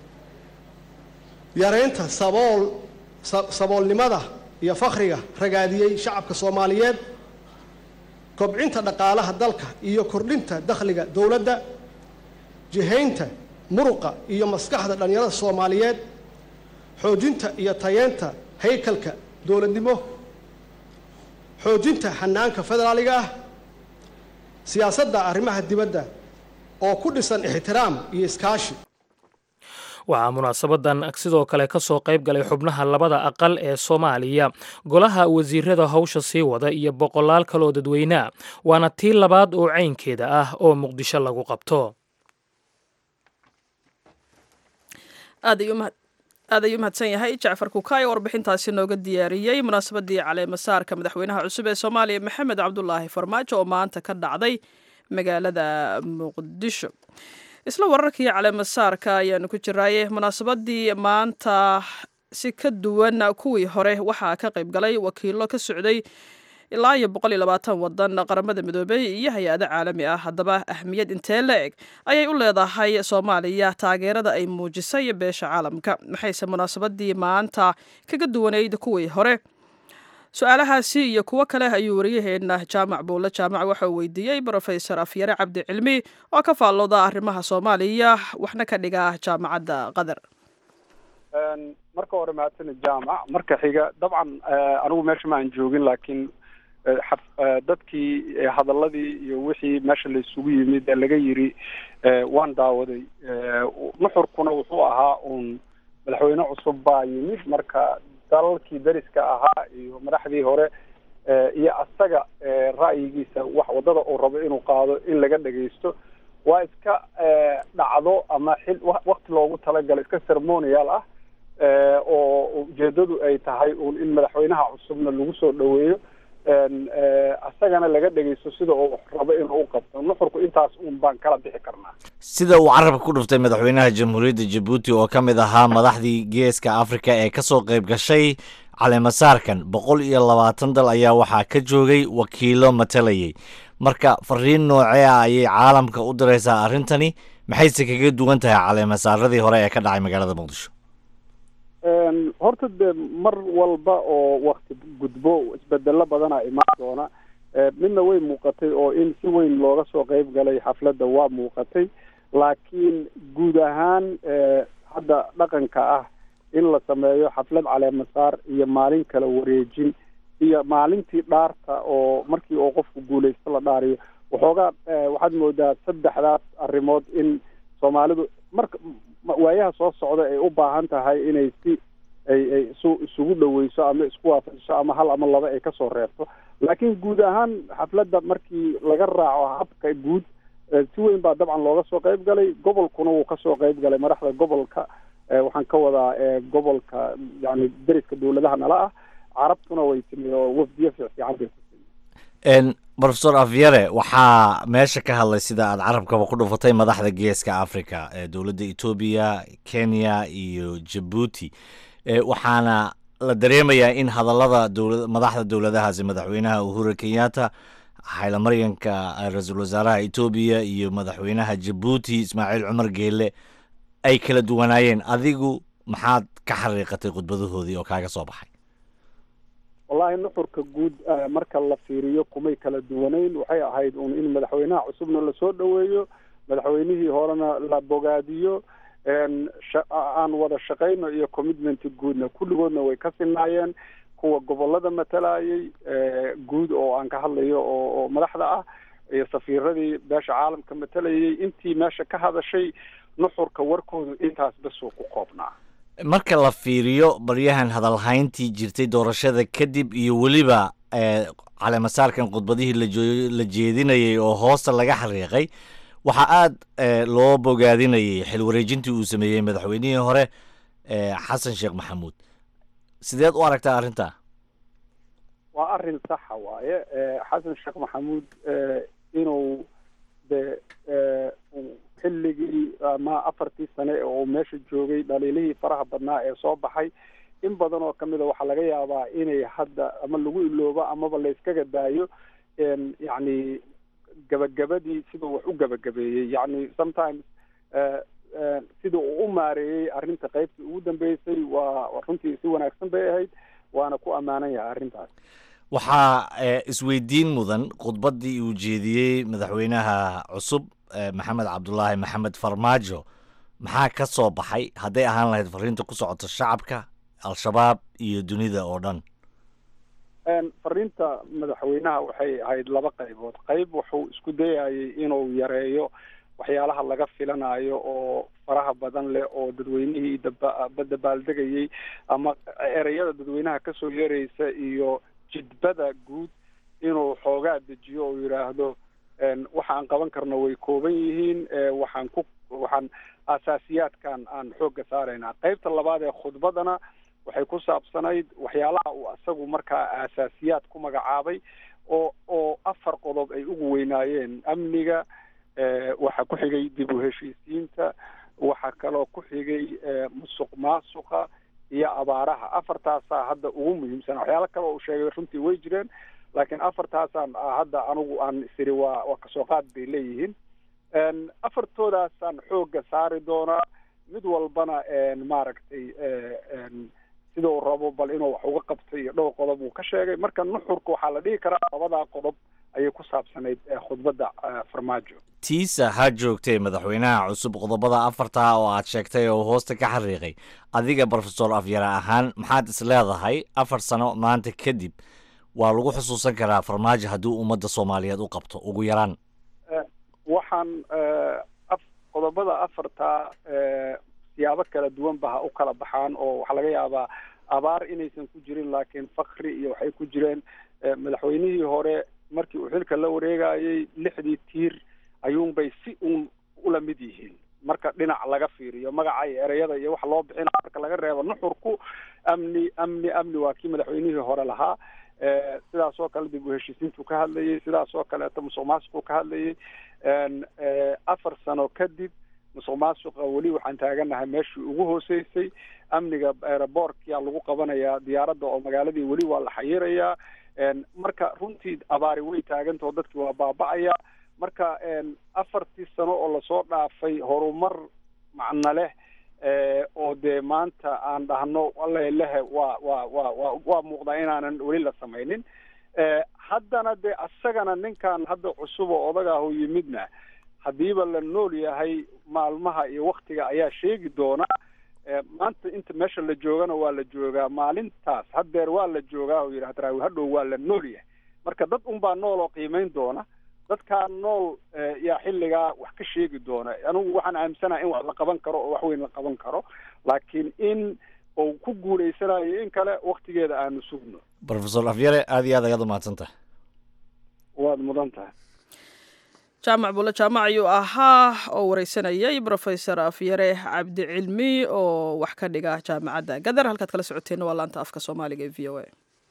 yaraynta sabool saboolnimada iyo fakhriga ragaadiyey shacabka soomaaliyeed kobcinta dhaqaalaha dalka iyo kordhinta dakhliga dowladda jihaynta muruqa iyo maskaxda dhallinyarada soomaaliyeed xoojinta iyo tayeenta haykalka dowladnimo xoojinta xanaanka federaaliga ah siyaasadda arrimaha dibadda oo ku dhisan ixtiraam iyo iskaashi waxaa munaasabadan sidoo kale ka soo qayb galay xubnaha labada aqal ee soomaaliya golaha wasiirada hawsha sii wada iyo boqolaal kaloo dadweynea waana tii labaad oo caynkeeda ah oo muqdisho lagu qabto aad ayuu mahadsan yahay jacfar kukaay oo warbixintaasi nooga diyaariyey munaasabadii caleemasaarka madaxweynaha cusub ee soomaaliya maxamed cabdulaahi farmaajo oo maanta ka dhacday magaalada muqdisho isla wararkii caleemasaarka ayaanu ku jiraaye munaasabadii maanta si ka duwan kuwii hore waxaa ka qayb galay wakiilo ka socday ilaa iyo boqol iyo labaatan wadan qaramada midoobey iyo hay-ado caalami ah haddaba ahmiyad intee la eg ayay u leedahay soomaaliya taageerada ay muujisay beesha caalamka maxayse munaasabadii maanta kaga duwanayd kuwii hore su-aalahaasi iyo kuwo kale ayuu waryaheena jaamac buulle jaamac waxa uu weydiiyey brofesor afyare cabdi cilmi oo ka faallooda arrimaha soomaaliya waxna ka dhiga jaamacadda qatar marka hore mahadsanid jaamac marka xiga dabcan anigu meesha ma aan joogin laakiin dadkii hadaladii iyo wixii meesha la isugu yimid ee laga yiri waan daawaday nuxurkuna wuxuu ahaa uun madaxweyne cusub baa yimid marka dalalkii dariska ahaa iyo madaxdii hore iyo asaga ra'yigiisa wax wadada uu rabo inuu qaado in laga dhagaysto waa iska dhacdo ama xil wakti loogu talagalo iska ceremonial ah oo ujeedadu ay tahay uun in madaxweynaha cusubna lagu soo dhaweeyo asagana laga dhegeysto sida uu rabo inuu u qabto nuxurku intaas uun baan kala bixi karnaa sida uu carabka ku dhuftay madaxweynaha jamhuuriyadda jabuuti oo ka mid ahaa madaxdii geeska afrika ee kasoo qayb gashay caleemasaarkan boqol iyo labaatan dal ayaa waxaa ka joogay wakiilo matalayay marka fariin noocee ah ayay caalamka u diraysaa arrintani maxayse kaga duwan tahay caleemasaaradii hore ee ka dhacay magaalada muqdisho horta dee mar walba oo wakti gudbo isbedelo badana imaan doona midna way muuqatay oo in si weyn looga soo qeyb galay xafladda waa muuqatay laakiin guud ahaan hadda dhaqanka ah in la sameeyo xaflad caleemasaar iyo maalin kala wareejin iyo maalintii dhaarta oo markii oo qofku guulaysto la dhaariyo waxoogaa waxaad moodaa saddexdaas arrimood in soomaalidu marka waayaha soo socda ay u baahan tahay inay si ay ay isu isugu dhaweyso ama isku waafajiso ama hal ama laba ay kasoo reebto laakiin guud ahaan xafladda markii laga raaco habka guud si weyn baa dabcan looga soo qeyb galay gobolkuna wuu kasoo qeyb galay madaxda gobolka waxaan ka wadaa gobolka yani deriska dawladaha nala ah carabtuna way timi oo wafdiyo fiifiican bay ku timi profesor afyare waxaa meesha ka hadlay sida aad carabkaba ku dhufatay madaxda geeska africa ee dowladda etoobiya kenya iyo jabuuti waxaana la dareemayaa in hadallada dowla madaxda dowladahaasi madaxweynaha uhuru kenyatta xaylamaryanka ra-iisul wasaaraha etoobiya iyo madaxweynaha jabuuti ismaaciil cumar geele ay kala duwanaayeen adigu maxaad ka xariiqatay khudbadahoodii oo kaaga soo baxay wallahi nuxurka guud marka la fiiriyo kumay kala duwanayn waxay ahayd un in madaxweynaha cusubna lasoo dhaweeyo madaxweynihii horena la bogaadiyo aan wada shaqayno iyo commitment guudna kulligoodna way ka sinaayeen kuwa gobolada matalayay guud oo aan ka hadlayo oo madaxda ah iyo safiiradii beesha caalamka matalayay intii meesha ka hadashay nuxurka warkoodu intaas basoo ku koobnaa marka la fiiriyo baryahan hadalhayntii jirtay doorashada kadib iyo weliba caleemasaarkan khudbadihii lajo la jeedinayay oo hoosta laga xariiqay waxaa aada loo bogaadinayay xil wareejintii uu sameeyey madaxweynihii hore xasan sheekh maxamuud sideed u aragtaa arrintaa waa arrin saxa waaye xasan sheekh maxamuud inuu de xilligii ama afartii sane oo uu meesha joogay dhaliilihii faraha badnaa ee soo baxay in badan oo kamid a waxaa laga yaabaa inay hadda ama lagu iloobo amaba layskaga daayo yacni gabagabadii siduu wax u gabagabeeyey yacni sometimes sida uu u maareeyey arrinta qaybtii ugu dambeysay waa runtii si wanaagsan bay ahayd waana ku ammaanan yahay arrintaas waxaa isweydiin mudan khudbaddii uu jeediyey madaxweynaha cusub maxamed cabdulaahi maxamed farmaajo maxaa ka soo baxay hadday ahaan lahayd fariinta ku socota shacabka al-shabaab iyo dunida oo dhan fariinta madaxweynaha waxay ahayd laba qaybood qayb wuxuu isku dayayay inuu yareeyo waxyaalaha laga filanayo oo faraha badan leh oo dadweynihii daba dabaaldegayay ama ereyada dadweynaha kasoo yaraysa iyo jidbada guud inuu xoogaa dejiyo oo yidhaahdo waxaan qaban karno way kooban yihiin waxaan ku waxaan asaasiyaadkan aan xoogga saaraynaa qaybta labaad ee khudbadana waxay ku saabsanayd waxyaalaha uu asagu markaa aasaasiyaad ku magacaabay oo oo afar qodob ay ugu weynaayeen amniga waxaa ku xigay dib u heshiisiinta waxaa kaloo ku xigay musuq maasuqa iyo abaaraha afartaasaa hadda ugu muhiimsan waxyaalo kale uu sheegay runtii way jireen laakiin afartaasaan hadda anigu aan isiri waa waa kasoo qaad bay leeyihiin afartoodaasaan xoogga saari doonaa mid walbana maaragtay sida uu rabo bal inuu wax uga qabtay iyo dhowr qodob uu ka sheegay marka nuxurka waxaa la dhihi karaa labadaa qodob ayay ku saabsanayd khudbadda farmaajo tiisa ha joogtee madaxweynaha cusub qodobada afarta oo aad sheegtay oo hoosta ka xariiqay adiga brofesor afyare ahaan maxaad is leedahay afar sano maanta kadib waa lagu xusuusan karaa farmaajo haddii ummadda soomaaliyeed u qabto ugu yaraan waxaan qodobada afarta siyaabo kala duwan ba ha u kala baxaan oo waxaa laga yaabaa abaar inaysan ku jirin laakiin fakri iyo waxay ku jireen madaxweynihii hore markii uu xilka la wareegayay lixdii tiir ayuunbay si uun ula mid yihiin marka dhinac laga fiiriyo magaca iyo ereyada iyo waxa loo bixina marka laga reebo nuxurku amni amni amni waa kii madaxweynihii hore lahaa sidaas oo kale dib u heshiisiintuu ka hadlayay sidaas oo kaleeto musuq maasuquu ka hadlayay afar sano kadib musuq maasuqa weli waxaan taaganahay meeshii ugu hooseysay amniga aerobortkia lagu qabanayaa diyaaradda oo magaaladii weli waa la xayirayaa marka runtii abaari way taagantao dadkii waa baaba'aya marka afartii sano oo lasoo dhaafay horumar macno leh oo dee maanta aan dhahno alelehe waa waa waa wa waa muuqdaa inaanan weli la samaynin haddana dee asagana ninkan hadda cusub oo odagaahu yimidna haddiiba la nool yahay maalmaha iyo waktiga ayaa sheegi doona maanta inta meesha la joogana waa la joogaa maalintaas haddeer waa la joogaa oo yidhi hadraawi hadhow waa la nool yahay marka dad unbaa nool oo qiimayn doona dadkaa nool yaa xilligaa wax ka sheegi doona anigu waxaan aaminsanaha in wax la qaban karo oo wax weyn la qaban karo laakiin in uu ku guulaysanayo in kale waktigeeda aanu sugno brofesor afyare aad iyo aad ayaad umahadsan tahay waad mudan tahay jaamac bulle jaamac ayuu ahaa oo wareysanayay brofesor afyare cabdi cilmi oo wax ka dhiga jaamacadda gadar halkaad kala socoteenna waa laanta afka soomaaliga ee v o a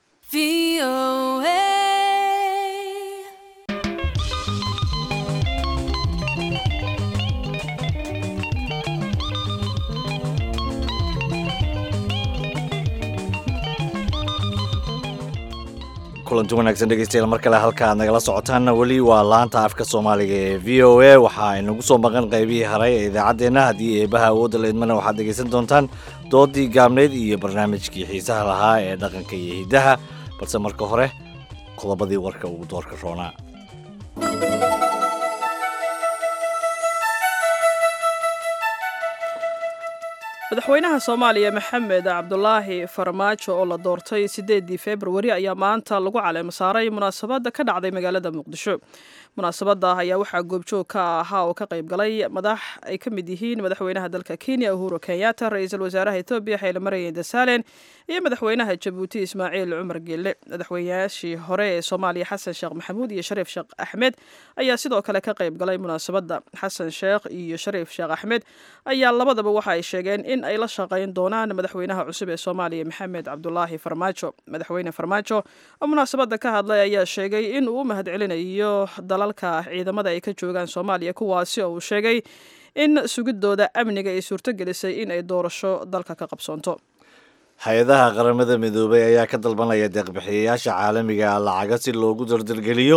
kulanti wanaagsan dhegeystayaal mar kale halka aad nagala socotaanna weli waa laanta afka soomaaliga ee v o a waxaa inagu soo maqan qaybihii haray ee idaacaddeenna haddii eebaha awoodda la idmana waxaad dhegeysan doontaan doodii gaabneyd iyo barnaamijkii xiisaha lahaa ee dhaqanka iyo hiddaha balse marka hore qodobadii warka ugu doorka roonaa madaxweynaha soomaaliya maxamed cabdulaahi farmaajo oo la doortay sideedii februari ayaa maanta lagu caleemo saaray munaasabadda ka dhacday magaalada muqdisho munaasabadda ayaa waxaa goobjoog ka ahaa oo ka qayb galay madax ay ka mid yihiin madaxweynaha dalka kenya uhuru kenyatta ra-iisul wasaaraha etoobiya xeele maryan dasalen iyo madaxweynaha jabuuti ismaaciil cumar geelle madaxweynayaashii hore ee soomaaliya xasan sheekh maxamuud iyo shariif sheekh axmed ayaa sidoo kale ka qayb galay munaasabadda xasan sheekh iyo shariif sheekh axmed ayaa labadaba waxa ay sheegeen in ay la shaqayn doonaan madaxweynaha cusub ee soomaaliya maxamed cabdulaahi farmaajo madaxweyne farmaajo oo munaasabadda ka hadlay ayaa sheegay in uu u mahadcelinayo dalalka ciidamada ay ka joogaan soomaaliya kuwaasi oo uu sheegay in sugidooda amniga ay suurtogelisay in ay doorasho dalka ka qabsoonto hay-adaha qaramada midoobay ayaa ka dalbanaya deeqbixiyayaasha caalamiga lacaga si loogu dardargeliyo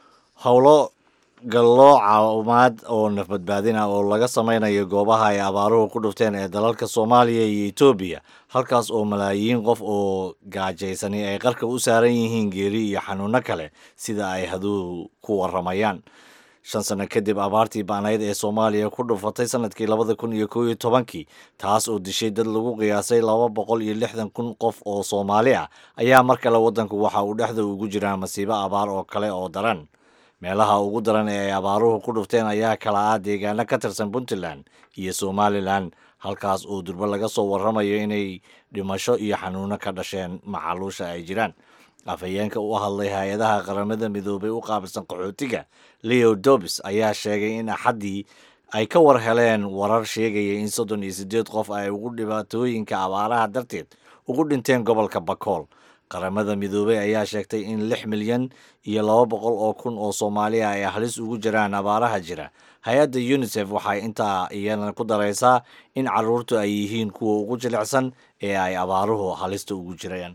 howlo galloo caawimaad oo nafbadbaadin ah oo laga sameynayo goobaha ay abaaruhu ku dhufteen ee dalalka soomaaliya iyo etoobiya halkaas oo malaayiin qof oo gaajaysani ay qarka u saaran yihiin geeri iyo xanuuno kale sida ay haduhu ku waramayaan shan sano kadib abaartii ba'nayd ee soomaaliya ku dhufatay sanadkii labada kun iyo kow iyo tobankii taas oo dishay dad lagu qiyaasay laba boqol iyo lixdan kun qof oo soomaali ah ayaa mar kale waddanku waxa uu dhexda ugu jiraa masiibo abaar oo kale oo daran meelaha ugu daran ee ay abaaruhu ku dhufteen ayaa kala ah deegaano ka tirsan puntland iyo somalilan halkaas oo durbo laga soo warramayo inay dhimasho iyo xanuuno ka dhasheen macaluusha ay jiraan afhayeenka u hadlay hay-adaha qaramada midoobay u qaabilsan qaxootiga leo dobis ayaa sheegay in axaddii ay ka war heleen warar sheegaya in soddon iyo siddeed qof ay ugu dhibaatooyinka abaaraha darteed ugu dhinteen gobolka bakool qaramada midoobey ayaa sheegtay in lix milyan iyo laba boqol oo kun oo soomaaliya ay halis ugu jiraan abaaraha jira hay-adda unisef waxay intaa iyana ku daraysaa in caruurtu ay yihiin kuwa ugu jilicsan ee ay abaaruhu halista ugu jireen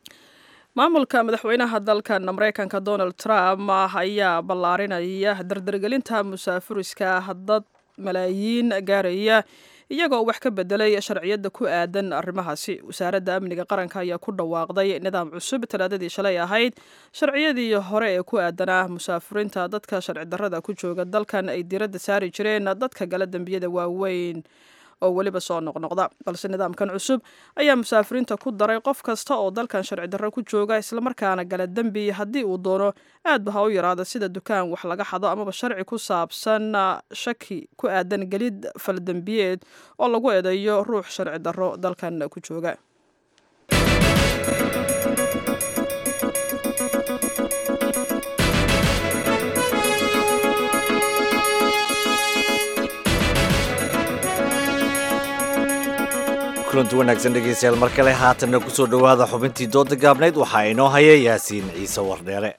maamulka madaxweynaha dalkan mareykanka donald trump ayaa ballaarinaya dardargelinta musaafuriska dad malaayiin gaaraya iyagoo wax ka bedelay sharciyadda ku aadan arrimahaasi wasaaradda amniga qaranka ayaa ku dhawaaqday nidaam cusub talaadadii shalay ahayd sharciyadii hore ee ku aadanaa musaafiriinta dadka sharci darrada ku jooga dalkan ay diiradda saari jireen dadka gala dembiyada waaweyn oo weliba soo noqnoqda balse nidaamkan cusub ayaa musaafiriinta ku daray qof kasta oo dalkan sharci darro ku jooga islamarkaana gala dembi haddii uu doono aadba ha u yaraada sida dukaan wax laga xado amaba sharci ku saabsan shaki ku aadan gelid faldembiyeed oo lagu eedeeyo ruux sharci darro dalkan ku jooga kulanti wanaagsan dhegeystayaal mar kale haatanna ku soo dhowaada xubintii dooda gaabnayd waxaa inoo haya yaasiin ciise wardheere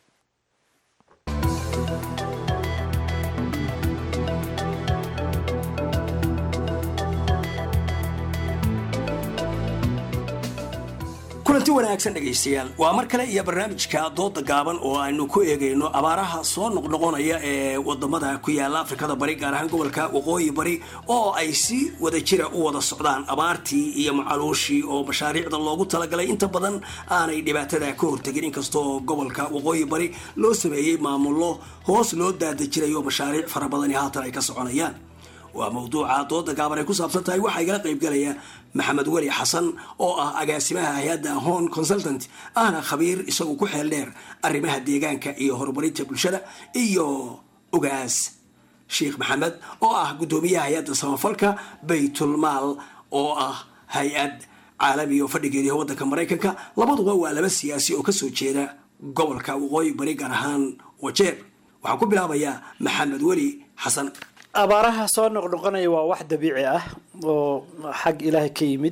kulanti wanaagsan dhegaystayaal waa mar kale iyo barnaamijka dooda gaaban oo aynu ku eegayno abaaraha soo noqnoqonaya ee wadamada ku yaala afrikada bari gaar ahaan gobolka waqooyi bari oo ay si wada jira u wada socdaan abaartii iyo macaluushii oo mashaariicda loogu talagalay inta badan aanay dhibaatada ka hortegin inkastoo gobolka waqooyi bari loo sameeyey maamullo hoos loo daadajirayo mashaariic fara badani haatan ay ka soconayaan waa mawduuca dooda gaaban ay ku saabsan tahay waxaa igala qaybgalaya maxamed weli xasan oo ah agaasimaha hay-adda hon consultant ahna khabiir isagu ku xeel dheer arrimaha deegaanka iyo horumarinta bulshada iyo ogaas sheekh maxamed oo ah guddoomiyaha hay-adda samafalka baytulmaal oo ah hay-ad caalami oo fadhigeediah waddanka maraykanka labaduba waa laba siyaasi oo kasoo jeeda gobolka waqooyi bari gaar ahaan wajeer waxaan ku bilaabayaa maxamed weli xasan abaaraha soo noqnoqonaya waa wax dabiici ah oo xag ilaahay ka yimid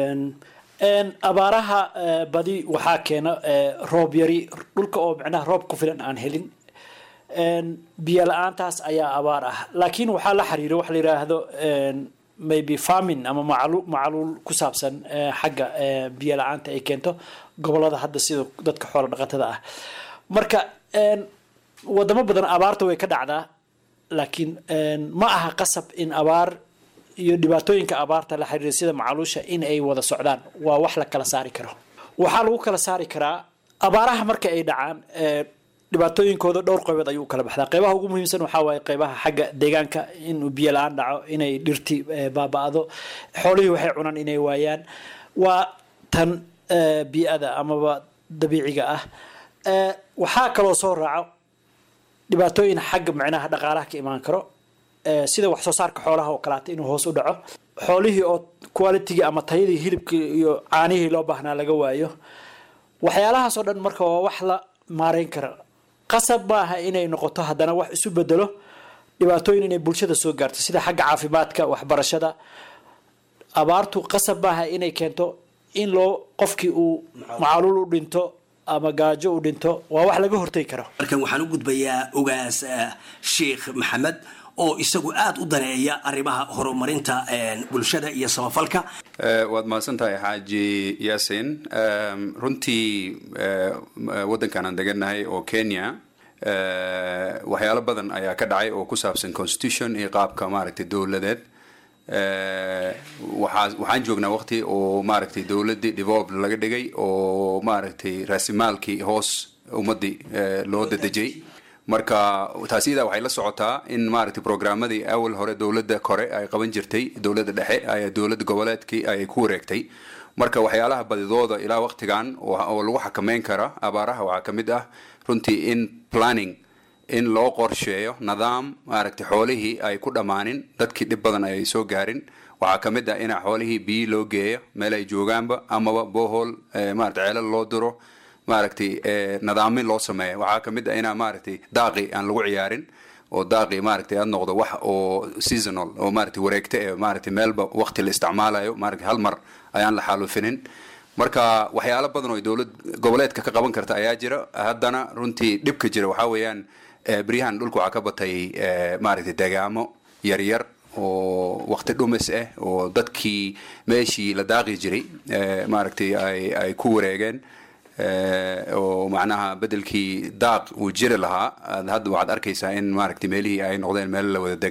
abaaraha badi waxaa keena roob yari dhulka oo micnaha roob ku filan aan helin biyo la-aantaas ayaa abaar ah laakiin waxaa la xiriira waxa la yidhaahdo maybe farming ama macalu macaluul ku saabsan xagga biyo la-aanta ay keento gobolada hadda sida dadka xoola dhaqatada ah marka wadamo badan abaarta way ka dhacdaa laakiin ma aha qasab in abaar iyo dhibaatooyinka abaarta la xiriira sida macaluusha in ay wada socdaan waa wax la kala saari karo waxaa lagu kala saari karaa abaaraha marka ay dhacaan dhibaatooyinkooda dhowr qaybood ayuu kala baxdaa qeybaha ugu muhiimsan waxaa waaye qeybaha xagga deegaanka inuu biyo la-aan dhaco inay dhirti baaba-do xoolihii waxay cunaan inay waayaan waa tan bii-ada amaba dabiiciga ah waxaa kaloo soo raaco dhibaatooyin xagga micnaha dhaqaalaha ka imaan karo sida wax soo saarka xoolaha oo kaleata inuu hoos u dhaco xoolihii oo qualitigii ama tayadii hilibkii iyo caanihii loo baahnaa laga waayo waxyaalahaasoo dhan marka waa wax la maareyn kara qasab maaha inay noqoto haddana wax isu bedelo dhibaatooyin inay bulshada soo gaarto sida xagga caafimaadka waxbarashada abaartu qasab maaha inay keento in loo qofkii uu macaluul u dhinto ama gaajo u dhinto waa wax laga hortegi karo markan waxaan u gudbayaa ogaas sheekh maxamed oo isagu aada u daneeya arrimaha horumarinta bulshada iyo samafalka waad mahadsan tahay xaaji yaasin runtii waddankan aan degannahay oo kenya waxyaalo badan ayaa ka dhacay oo ku saabsan constitution iyo qaabka maaragtay dowladeed waxaa waxaan joognaa waqti oo maaragtay dowladdii developed laga dhigay oo maaragtay raasimaalkii hoos ummaddii loo dadejiyey marka taas iyadaa waxay la socotaa in maaragtay programmadii awal hore dowladda kore ay qaban jirtay dowladda dhexe ay dowladda goboleedkii ay ku wareegtay marka waxyaalaha badidooda ilaa waqtigan oo lagu xakameyn kara abaaraha waxaa ka mid ah runtii in planning in loo qorsheeyo nidaam maaragtay xoolihii ay ku dhammaanin dadkii dhib badan ay soo gaarin waxaa ka mid ah in xoolihii biyi loo geeyo meel ay joogaanba amaba bohol maaragtay ceelal loo diro maaragtay nidaamin loo sameeyo waxaa ka mid ah inaa maaragtay daaqi aan lagu ciyaarin oo daaqi maaragtay aad noqdo wax oo seasonal oo maaragtay wareegta ee maaragtay meelba waqti la isticmaalayo maaragtay hal mar ayaan la xaalufinin marka waxyaalo badan oo dowlad goboleedka ka qaban karta ayaa jira haddana runtii dhibka jira waxaa weeyaan beryahan dhulka waxaa ka batay maaragtay degaamo yaryar oo waqti dhumis ah oo dadkii meeshii la daaqi jiray maaragtay ay ay ku wareegeen oo macnaha bedelkii daaq uu jiri lahaa hadda waxaad arkaysaa in maaragtay meelihii ay noqdeen meel la wada degay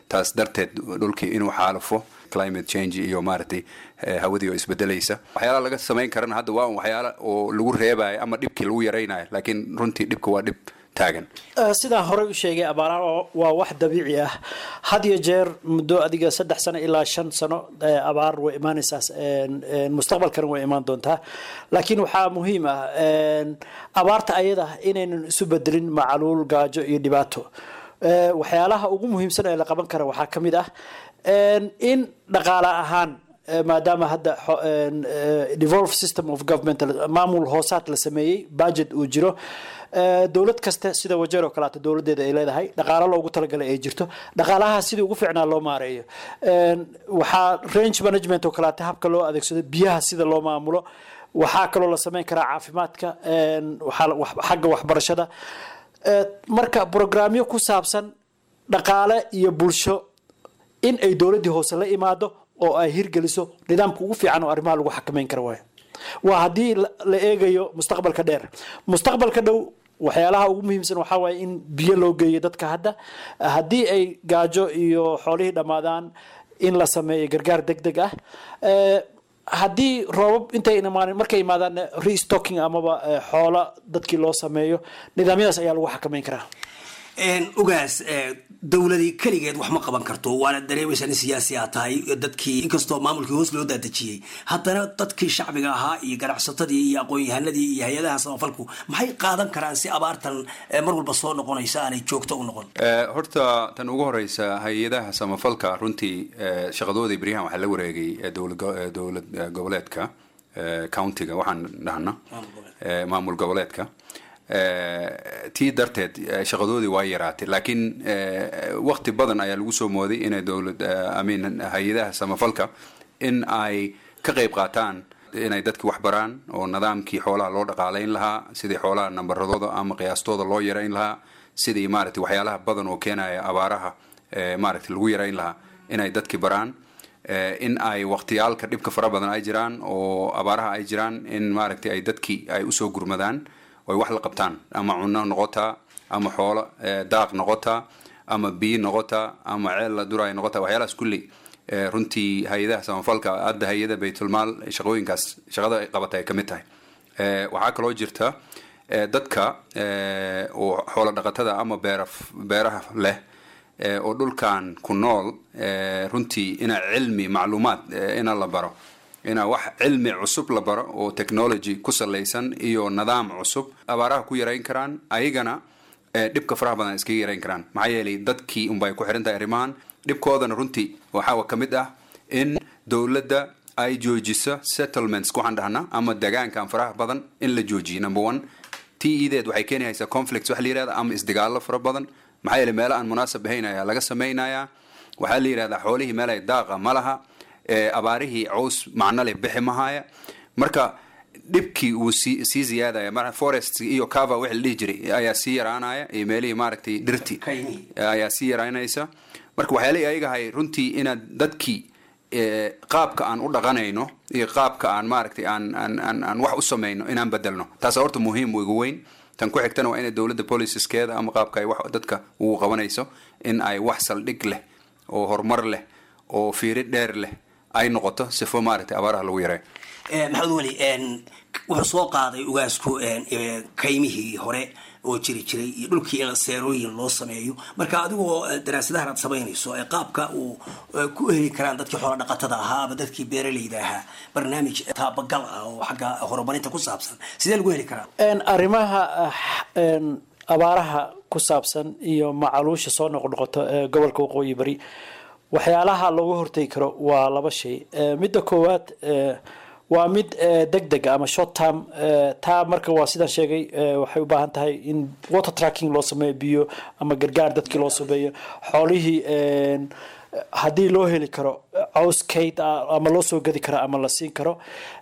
taas darteed dhulkii inuu xaalufo climate change iyo maaragtay hawadii oo isbedelaysa waxyaalaha laga samayn karana hadda waa un waxyaala oo lagu reebayo ama dhibkii lagu yaraynayo laakiin runtii dhibka waa dhib taagan sidaan horey u sheegay abaaraha waa wax dabiici ah had iyo jeer muddo adiga saddex sano ilaa shan sano abaar way imaanaysaa mustaqbalkana way imaan doontaa laakiin waxaa muhiim ah abaarta ayada inaynan isu bedelin macaluul gaajo iyo dhibaato waxyaalaha ugu muhiimsan ee la qaban kara waxaa ka mid ah in dhaqaale ahaan maadaama hadda devolve system of government maamul hoosaad la sameeyey budget uu jiro dowlad kasta sida wajeer oo kaleeto dowladeeda ay leedahay dhaqaalo loogu talagalay ay jirto dhaqaalaha sidii ugu fiicnaa loo maareeyo waxaa range management oo kaleeto habka loo adeegsado biyaha sida loo maamulo waxaa kaloo la sameyn karaa caafimaadka xagga waxbarashada marka brograamyo ku saabsan dhaqaale iyo bulsho in ay dowladdii hoose la imaado oo ay hirgeliso nidaamka ugu fiican oo arrimaha lagu xakameyn kara waayo waa haddii la eegayo mustaqbalka dheer mustaqbalka dhow waxyaalaha ugu muhiimsan waxaa waaye in biyo loo geeyo dadka hadda haddii ay gaajo iyo xoolihii dhammaadaan in la sameeyo gargaar deg deg ah haddii roobab intay imaan markay imaadaan restocking amaba xoola dadkii loo sameeyo nidaamyadaas ayaa lagu xakameyn karaa ugaas dowladii keligeed wax ma qaban karto waana dareemaysaa in siyaasi aa tahay dadkii inkastoo maamulkii hoos loo daadejiyey haddana dadkii shacbiga ahaa iyo ganacsatadii iyo aqoon-yahanadii iyo hay-adaha samafalku maxay qaadan karaan si abaartan mar walba soo noqonaysa aanay joogto u noqon horta tan ugu horeysa hay-adaha samafalka runtii shaqadoodii beryahan waxaa la wareegay dowlad goboleedka countiga waxaan dhahna maamul goboleedka tii darteed shaqadoodii waa yaraatay laakiin wakti badan ayaa lagu soo mooday inay dowlad amin hay-adaha samafalka in ay ka qayb qaataan inay dadki wax baraan oo nidaamkii xoolaha loo dhaqaalayn lahaa sidii xoolaha nambaradooda ama qiyaastooda loo yarayn lahaa sidii maaragtay waxyaalaha badan oo keenaya abaaraha maaragtay lagu yarayn lahaa inay dadki baraan in ay waqtiyaalka dhibka fara badan ay jiraan oo abaaraha ay jiraan in maaragtay ay dadki ay usoo gurmadaan oy wax la qabtaan ama cuno noqotaa ama xoolo daaq noqotaa ama biyo noqotaa ama ceel la duraay noqotaa waxyaalahaas kulli runtii hay-adaha samafalka hadda hay-ada baytulmaal shaqooyinkaas shaqada ay qabata ay ka mid tahay waxaa kaloo jirta dadka oo xoolo dhaqatada ama beera beeraha leh oo dhulkan ku nool runtii inaa cilmi macluumaad ina la baro inaa wax cilmi cusub la baro oo technology ku salaysan iyo nidaam cusub abaaraha ku yarayn karaan ayagana dhibka faraha badan iskaga yarayn karaan maxaa yeelay dadkii unbay ku xiran tahay arrimahan dhibkoodana runtii waxaa ka mid ah in dowladda ay joojiso settlements waxaan dhahnaa ama degaankan faraha badan in la joojiyo number one t ideed waxay keenaysaa conflicts wax la yirahda ama isdagaallo fara badan maxaa yeelay meelo aan munaasab ahayn ayaa laga samaynayaa waxaa la yidhahdaa xoolihii meel ay daaqa ma laha abaarihii caws macno leh bixi mahaaya marka dhibkii uu sii sii ziyaadaya mar forest iyo cava wixii la dhihi jiray ayaa sii yaraanaya iyo meelihii maaragtay dhirti ayaa sii yaraanaysa marka waxyaalihii ayagahay runtii inaad dadkii qaabka aan u dhaqanayno iyo qaabka aan maaragtay aan aan aan aan wax u samayno inaan bedelno taasa horta muhiim ugu weyn tan ku xigtana waa inay dowladda policeskeeda ama qaabka ay wax dadka ugu qabanayso in ay wax saldhig leh oo horumar leh oo fiiri dheer leh ay noqoto sifo maaragtay abaaraha lagu yareeyo maxamed weli wuxuu soo qaaday ugaasku kaymihii hore oo jiri jiray iyo dhulkii in seerooyin loo sameeyo marka adigoo daraasadahan aad samaynayso ee qaabka uu ku heli karaan dadkii xoola dhaqatada ahaa ama dadkii beeralayda ahaa barnaamij taabagal ah oo xagga horumarinta ku saabsan sidee lagu heli karaa arrimaha abaaraha ku saabsan iyo macaluusha soo noqnoqoto ee gobolka waqooyi bari waxyaalaha looga hortegi karo waa laba shay midda koowaad waa mid deg deg ama short term taa marka waa sidaan sheegay waxay u baahan tahay in water tracking loo sameeyo biyo ama gargaar dadkii loo sameeyo xoolihii haddii loo heli karo caws kayd ama loo soo gadi karo ama la siin karo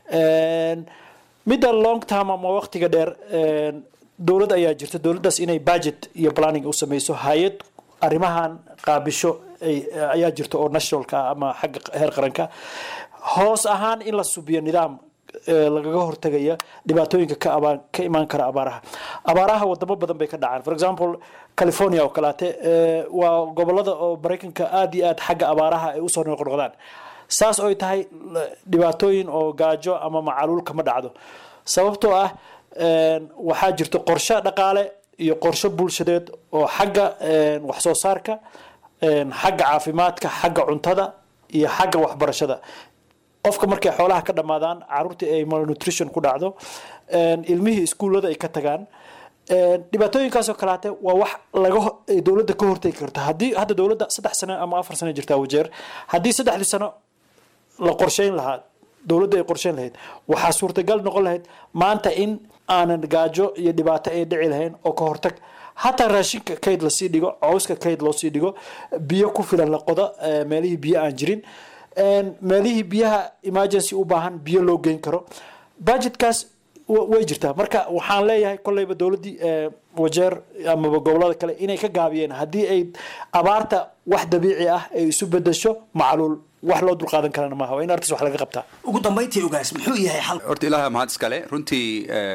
midda long term ama waqtiga dheer dowlad ayaa jirta dowladdaas inay budget iyo planning u sameyso hay-ad arrimahan qaabisho ayaa jirta oo nationalka ama xagga heer qaranka hoos ahaan in la subiyo nidaam lagaga hortagaya dhibaatooyinka ka abaan ka imaan kara abaaraha abaaraha wadamo badan bay ka dhacaan for example california oo kaleate waa gobolada oo maraykanka aada iyo aad xagga abaaraha ay usoo noqnoqdaan saas oy tahay dhibaatooyin oo gaajo ama macaluul kama dhacdo sababtoo ah waxaa jirto qorshe dhaqaale iyo qorshe bulshadeed oo xagga wax soo saarka xagga caafimaadka xagga cuntada iyo xagga waxbarashada qofka markay xoolaha ka dhammaadaan caruurtii ay malnutrition ku dhacdo ilmihii iskuullada ay ka tagaan dhibaatooyinkaasoo kalaate waa wax laga dowladda ka hortegi karta haddii hadda dowladda saddex sano ama afar sano jirtaa wajeer haddii saddexdii sano la qorsheyn lahaa dowladda ay qorsheyn lahayd waxaa suurtagal noqon lahayd maanta in aanan gaajo iyo dhibaato ay dhici lahayn oo ka hortag hataa raashinka kayd lasii dhigo cowska kayd loosii dhigo biyo ku filan la qodo meelihii biyo aan jirin meelihii biyaha emergency u baahan biyo loo geyn karo budgetkaas way jirtaa marka waxaan leeyahay kolleyba dowladdii wajeer amaba gobolada kale inay ka gaabiyeen haddii ay abaarta wax dabiici ah ay isu bedesho macluul wax loo dulqaadan karana maaha waa in artis wax laga qabtaa ugu dambayntii ogaas muxuu yahay xal horta ilaaha mahad iskale runtii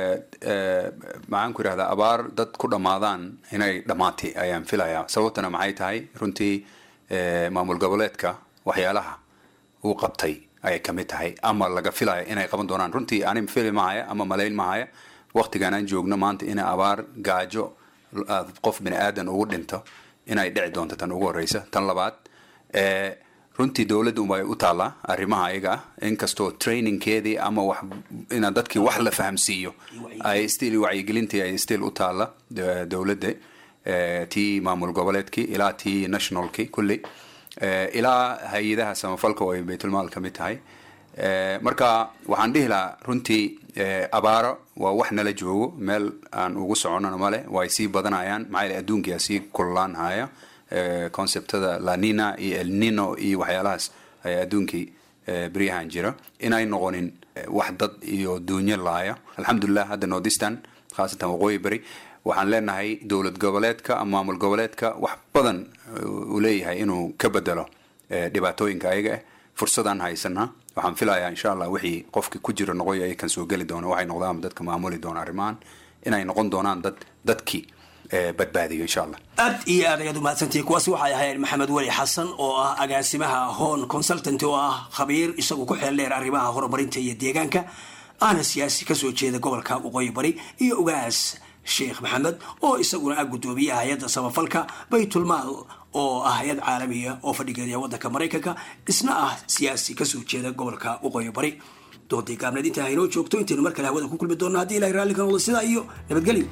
maxaan ku idhahdaa abaar dad ku dhammaadaan inay dhammaatay ayaan filayaa sababtana maxay tahay runtii maamul goboleedka waxyaalaha uu qabtay ayay kamid tahay ama laga filaya inay qaban doonaan runtii ani fili mahaya ama malayn mahaya waktigan aan joogno maanta ina abaar gaajo qof bini aadan ugu dhinto inay dhici doonto tan ugu horeysa tan labaad runtii dowladda unbay u taallaa arrimaha ayaga ah inkastoo trainingkeedii ama wax ina dadkii wax la fahamsiiyo ay still wacyigelintii ay still u taalla dowladda tii maamul goboleedkii ilaa tii nationalki kulli ilaa hay-adaha samafalka oo ay baytulmaal ka mid tahay marka waxaan dhihi lahaa runtii abaaro waa wax nala joogo meel aan ugu soconana male way sii badanayaan maxaa yele adduunkia sii kululaan haya conceptada lanina iyo elnino iyo waxyaalahaas ayaa adduunkii beryahan jira inay noqonin wax dad iyo duunyo laaya alxamdulilah hadda nordistan khaasatan waqooyi beri waxaan leenahay dowlad goboleedka ama maamul goboleedka wax badan uu leeyahay inuu ka bedelo dhibaatooyinka ayaga ah fursadaan haysanaa waxaan filayaa insha allah wixii qofki ku jira noqoy ay kan soo geli doona waxay noqdaan dadka maamuli doona arrimahan inay noqon doonaan dad dadkii badbaadiyo insha allah aad iyo aad ayaad umahadsantihi kuwaasi waxay ahayd maxamed weli xasan oo ah agaasimaha hon consultant oo ah khabiir isagu ku xeel dheer arrimaha horumarinta iyo deegaanka aana siyaasi kasoo jeeda gobolka waqooyi bari iyo ugaas sheekh maxamed oo isaguna ah guddoomiyaha hay-adda samafalka baytulmaal oo ah hay-ad caalamiya oo fadhigeeda waddanka maraykanka isna ah siyaasi kasoo jeeda gobolka waqooyi bari doodii gaabneed intaa haynoo joogto intaynu mar kale hawada ku kulmi doonno haddii ilahay raalli ka noqdo sidaa iyo nabadgelyo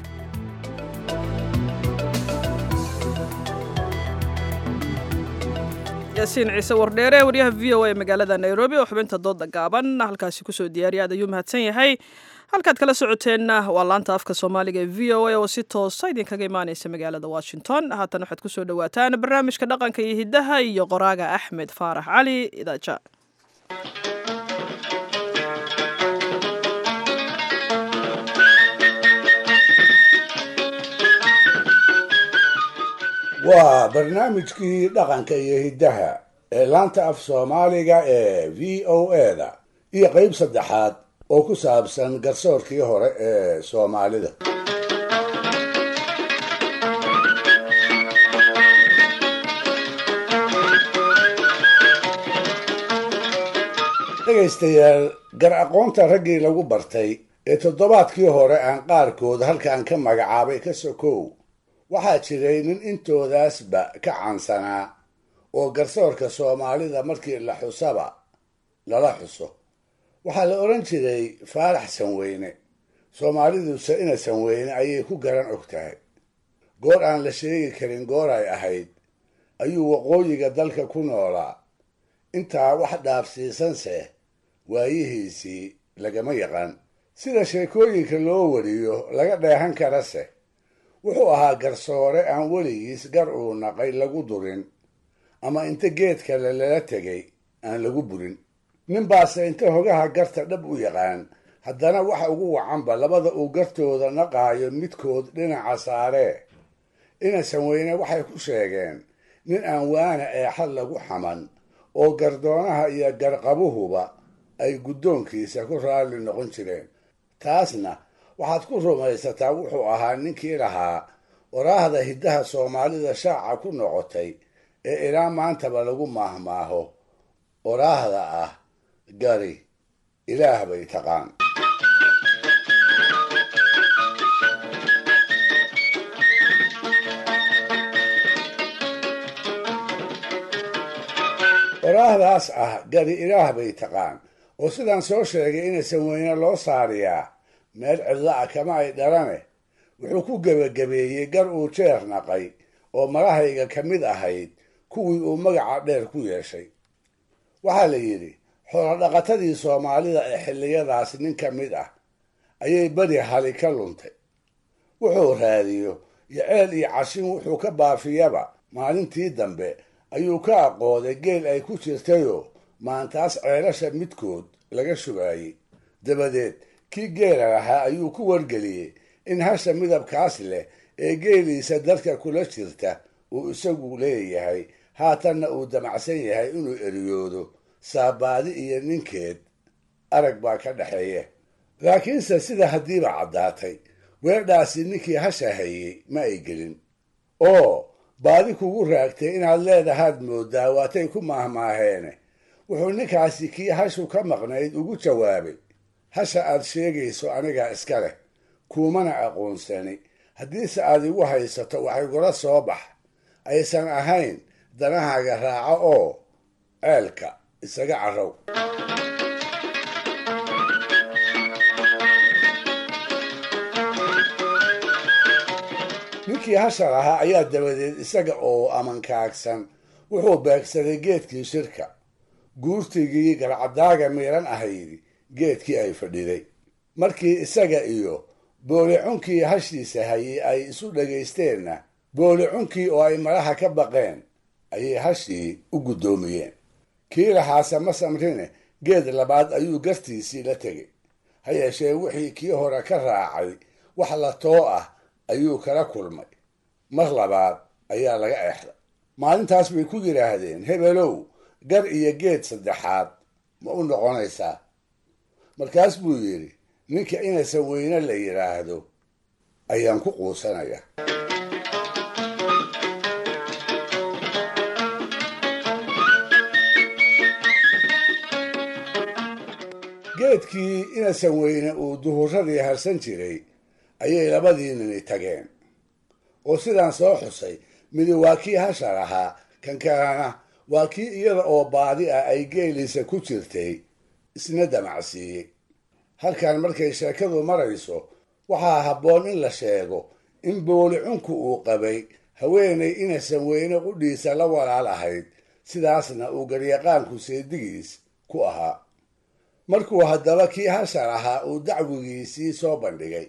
yaasiin ciise wardheere waryaha v o a magaalada nairobi oo xubinta dooda gaaban halkaasi kusoo diyaariya aad ayuu mahadsan yahay halkaad kala socoteenna waa laanta afka soomaaliga ee v o a oo si toosa idinkaga imaaneysa magaalada washington haatan waxaad kusoo dhawaataan barnaamijka dhaqanka iyo hiddaha iyo qoraaga axmed faarax cali idaaja waa barnaamijkii dhaqanka iyo hiddaha ee laanta af soomaaliga ee v o eda iyo qayb saddexaad oo ku saabsan garsoorkii hore ee soomaalida dhegaystayaal gar aqoonta raggii lagu bartay ee toddobaadkii hore aan qaarkood halkaan ka magacaabay ka sokow waxaa jiray nin intoodaasba ka cansanaa oo garsoorka soomaalida markii la xusaba lala xuso waxaa la odhan jiray faarax sanweyne soomaaliduse ina sanweyne ayay ku garan og tahay goor aan la sheegi karin goor ay ahayd ayuu waqooyiga dalka ku noolaa intaa wax dhaafsiisanse waayihiisii lagama yaqaan sida sheekooyinka loo wariyo laga dheehan karase wuxuu ahaa garsoore aan weligiis gar uu naqay lagu durin ama inta geed kale lala tegay aan lagu burin ninbaase inta hogaha garta dhab u yaqaan haddana waxa ugu wacanba labada uu gartooda naqaayo midkood dhinaca saaree ina sanweyne waxay ku sheegeen nin aan waana eexad lagu xaman oo gardoonaha iyo garqabuhuba ay guddoonkiisa ku raalli noqon jireen taasna waxaad ku rumaysataa wuxuu ahaa ninkii lahaa waraahda hiddaha soomaalida shaaca ku noqotay ee ilaa maantaba lagu maahmaaho waraahda ah gari ilaah bay taqaan waraahdaas ah gari ilaah bay taqaan oo sidaan soo sheegay inaysan weyne loo saariyaa meel cidlo ah kama ay dhalane wuxuu ku gebagabeeyey gar uu jeer naqay oo marahayga ka mid ahayd kuwii uu magaca dheer ku yeeshay waxaa la yidhi xoolodhaqatadii soomaalida ee xilliyadaas nin ka mid ah ayay beri hali ka luntay wuxuu raadiyo iyo ceel iyo cashin wuxuu ka baafiyaba maalintii dambe ayuu ka aqooday geel ay ku jirtayoo maantaas ceelasha midkood laga shubaayey dabadeed kii geela lahaa ayuu ku wargeliyey in hasha midabkaas leh ee geeliisa dadka kula jirta uu isagu leeyahay haatanna uu damacsan yahay inuu eriyoodo saabaadi iyo ninkeed arag baa ka dhexeeya laakiinse sida haddiiba caddaatay weedhaasi ninkii hasha hayey ma ay gelin oo baadi kugu raagtay inaad leedahaad moodaa waatay ku maahmaaheene wuxuu ninkaasi kii hashu ka maqnayd ugu jawaabay hasha aad sheegayso anigaa iska leh kuumana aqoonsani haddiise aad igu haysato wax igula soo bax aysan ahayn danahaaga raaco oo ceelka isaga carrow ninkii hasha lahaa ayaa dabadeed isaga oo amankaagsan wuxuu beegsaday geedkii shirka guurtigii garcadaaga miiran ahaydi geedkii ay fadhiday markii isaga iyo boolicunkii hashiisa hayay ay isu dhagaysteenna boolicunkii oo ay malaha ka baqeen ayay hashii u guddoomiyeen kii lahaase ma samrine geed labaad ayuu gartiisii la tegay ha yeeshee wixii kii hore ka raacay wax la too ah ayuu kala kulmay mar labaad ayaa laga exday maalintaas bay ku yidhaahdeen hebelow gar iyo geed saddexaad ma u noqonaysaa markaas buu yidhi ninka inaysan weyne la yidhaahdo ayaan ku quusanaya geedkii inaysan weyne uu duhuradii harsan jiray ayay labadii nini tageen oo sidaan soo xusay midi waa kii hasha lahaa kan kalena waa kii iyada oo baadi ah ay geeliisa ku jirtay isna damacsiiyey halkan markay sheekadu marayso waxaa habboon in la sheego in boolicunku uu qabay haweenay inaysan weyne qudhiisa la walaal ahayd sidaasna uu garyaqaanku seedigiis ku ahaa markuu haddaba kii hasha lahaa uu dacwigiisii soo bandhigay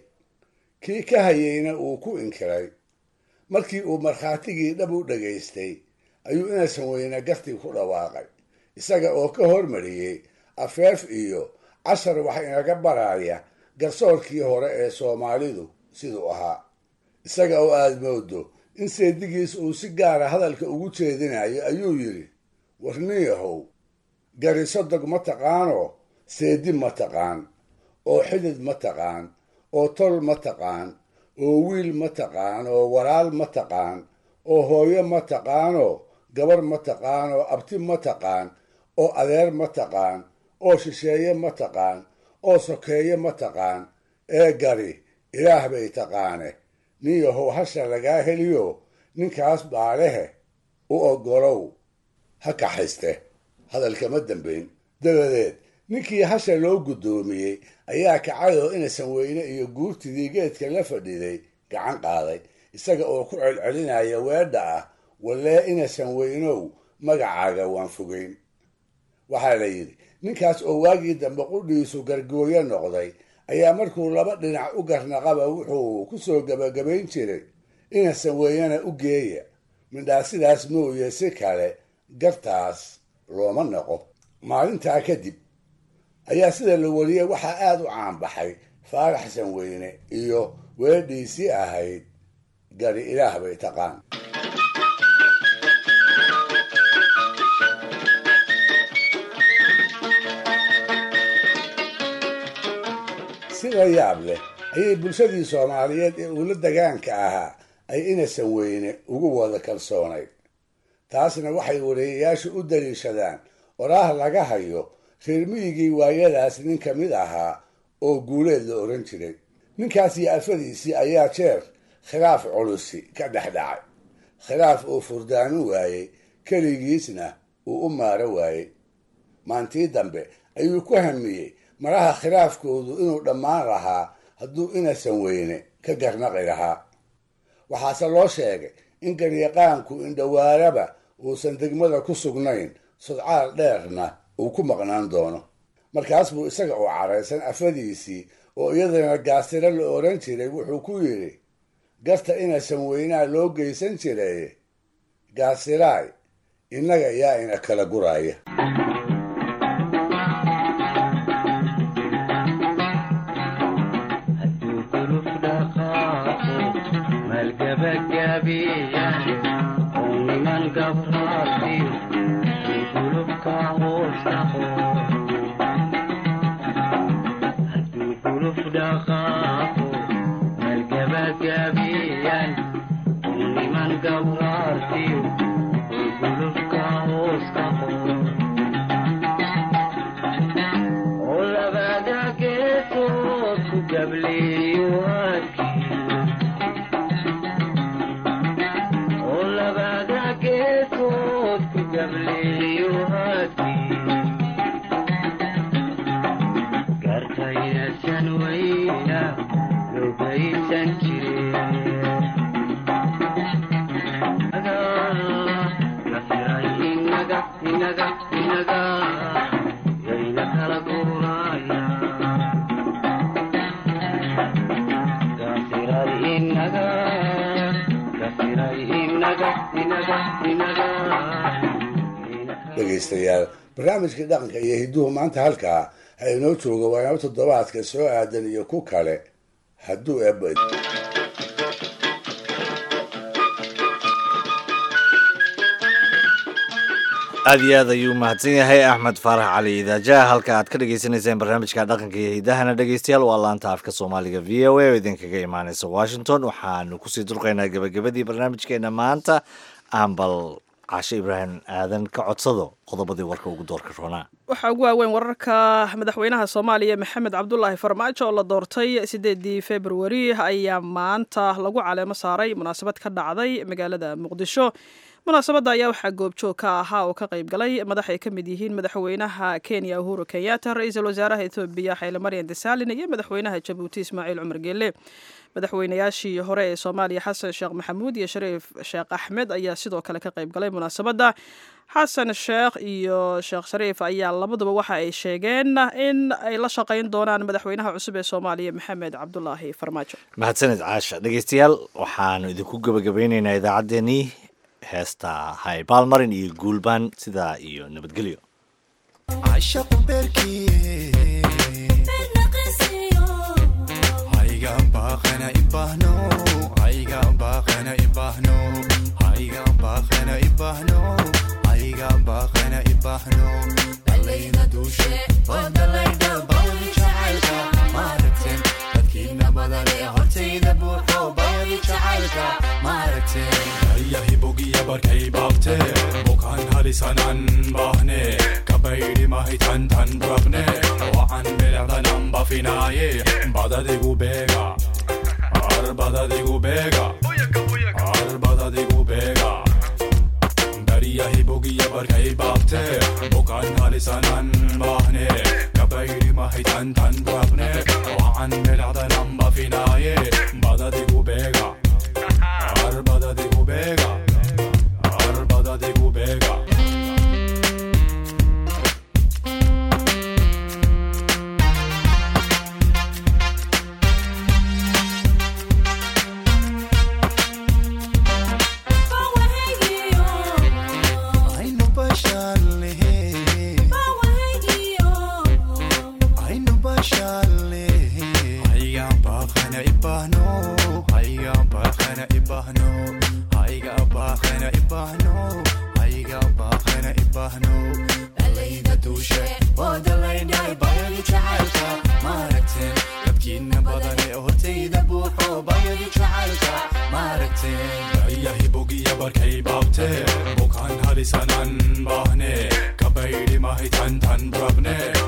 kii ka hayeyna uu ku inkiray markii uu markhaatigii dhab u dhagaystay ayuu inaysan weyne gartii ku dhawaaqay isaga oo ka hormariyey afeef iyo cashar wax inaga baraya garsoorkii hore ee soomaalidu siduu ahaa isaga oo aad moodo in seedigiis uu si gaara hadalka ugu jeedinayo ayuu yidhi warniyahow gariso dog ma taqaanoo seedi ma taqaan oo xidid ma taqaan oo tol ma taqaan oo wiil ma taqaan oo walaal ma taqaan oo hooyo ma taqaanoo gabar ma taqaan oo abti ma taqaan oo adeer ma taqaan oo shisheeye ma taqaan oo sokeeye ma taqaan ee gari ilaah bay taqaane nin yahow hasha lagaa heliyo ninkaas baalehe u oggolow ha kaxayste hadalkama dambayn dabadeed ninkii hasha loo guddoomiyey ayaa kacayoo inaysan weyne iyo guurtidii geedka la fadhiday gacan qaaday isaga oo ku celcelinaya weedha ah wallee inaysan weynow magacaaga waan fogeyn waxaa la yidhi ninkaas oo waagii dambe qudhiisu gargooyo noqday ayaa markuu laba dhinac u garnaqaba wuxuu ku soo gebagabayn jiray inaysan weynana u geeya midhaa sidaas mooye si kale gartaas looma noqo maalintaa kadib ayaa sida la wariyey waxaa aada u caanbaxay faaraxsan weyne iyo weedhiisii ahayd gari ilaah bay taqaan la yaab leh ayay bulshadii soomaaliyeed ee uula dagaanka ahaa ay inasan weyne ugu wada kalsoonayd taasna waxay wareeyayaashu u daliishadaan oraah laga hayo reer miyigii waayadaas nin ka mid ahaa oo guuleed la odhan jiray ninkaas iyo afadiisii ayaa jeer khilaaf culusi ka dhex dhacay khilaaf uu furdaanu waayey keligiisna uu u maaro waayey maantii dambe ayuu ku hamiyey maraha khilaafkoodu inuu dhammaan lahaa hadduu inasan weyne ka garnaqi lahaa waxaase loo sheegay in garyaqaanku indhowaaraba uusan degmada ku sugnayn sudcaal dheerna uu ku maqnaan doono markaas buu isaga oo caraysan afadiisii oo iyadana gaasiro la odhan jiray wuxuu ku yidhi garta inasan weynaa loo geysan jiray gaasiraay innaga yaa ina kala guraya dhegaystayaal barnaamijkii dhaqanka iyo hidduhu maanta halkaa ha inoo jooga waanaba toddobaadka soo aadan iyo ku kale hadduu eebad aad iyo aad ayuu mahadsan yahay axmed faarax cali idaajaha halka aad ka dhagaysanayseen barnaamijka dhaqanka iyo hiddahana dhegaystayaal waa laanta afka soomaaliga v o a oo idinkaga imaaneysa washington waxaanu kusii durqaynaa gebagabadii barnaamijkeena maanta ambal cashe ibraahim aadan ka codsado qodobadii warka ugu doorka roonaa waxaa ugu waaweyn wararka madaxweynaha soomaaliya maxamed cabdulaahi farmaajo oo la doortay sideedii februari ayaa maanta lagu caleemo saaray munaasabad ka dhacday magaalada muqdisho munaasabadda ayaa waxaa goobjoog ka ahaa oo ka qayb galay madax ay ka mid yihiin madaxweynaha kenya uhuru kenyatta ra-iisul wasaaraha ethoobiya xayle maryan desalin iyo madaxweynaha jabuuti ismaaciil cumar geele madaxweynayaashii hore ee soomaaliya xasan sheekh maxamuud iyo shariif sheekh axmed ayaa sidoo kale ka qayb galay munaasabadda xasan sheekh iyo sheekh shariif ayaa labaduba waxa ay sheegeen in ay la shaqayn doonaan madaxweynaha cusub ee soomaaliya maxamed cabdulaahi farmaajo mahadsaned caasha dhegaystayaal waxaanu idinku gebagabeyneynaa idaacaddeenii heesta haybaalmarin iyo guulbaan sidaa iyo nabadgelyo yahibogiya barkay baabte bukaan halisanan baahne kabaydhi mahitan tan rabne wacan bilecdanan bafinaaye badadigu beega ar badadigu beega ar badadigu beega bariyahibogiya barkay baabte bukaan halisanan baahne kabaydhi mahitan tan rabne wacan bilecdanan bafinaaye badadigu beega Arbada de Gubega, Arbada de Gubega. Alayda dushe, wadalayday bayadu jacaylka, maaragteen, dadkiina halisanan bahne kabaydi mahi tan tan brabne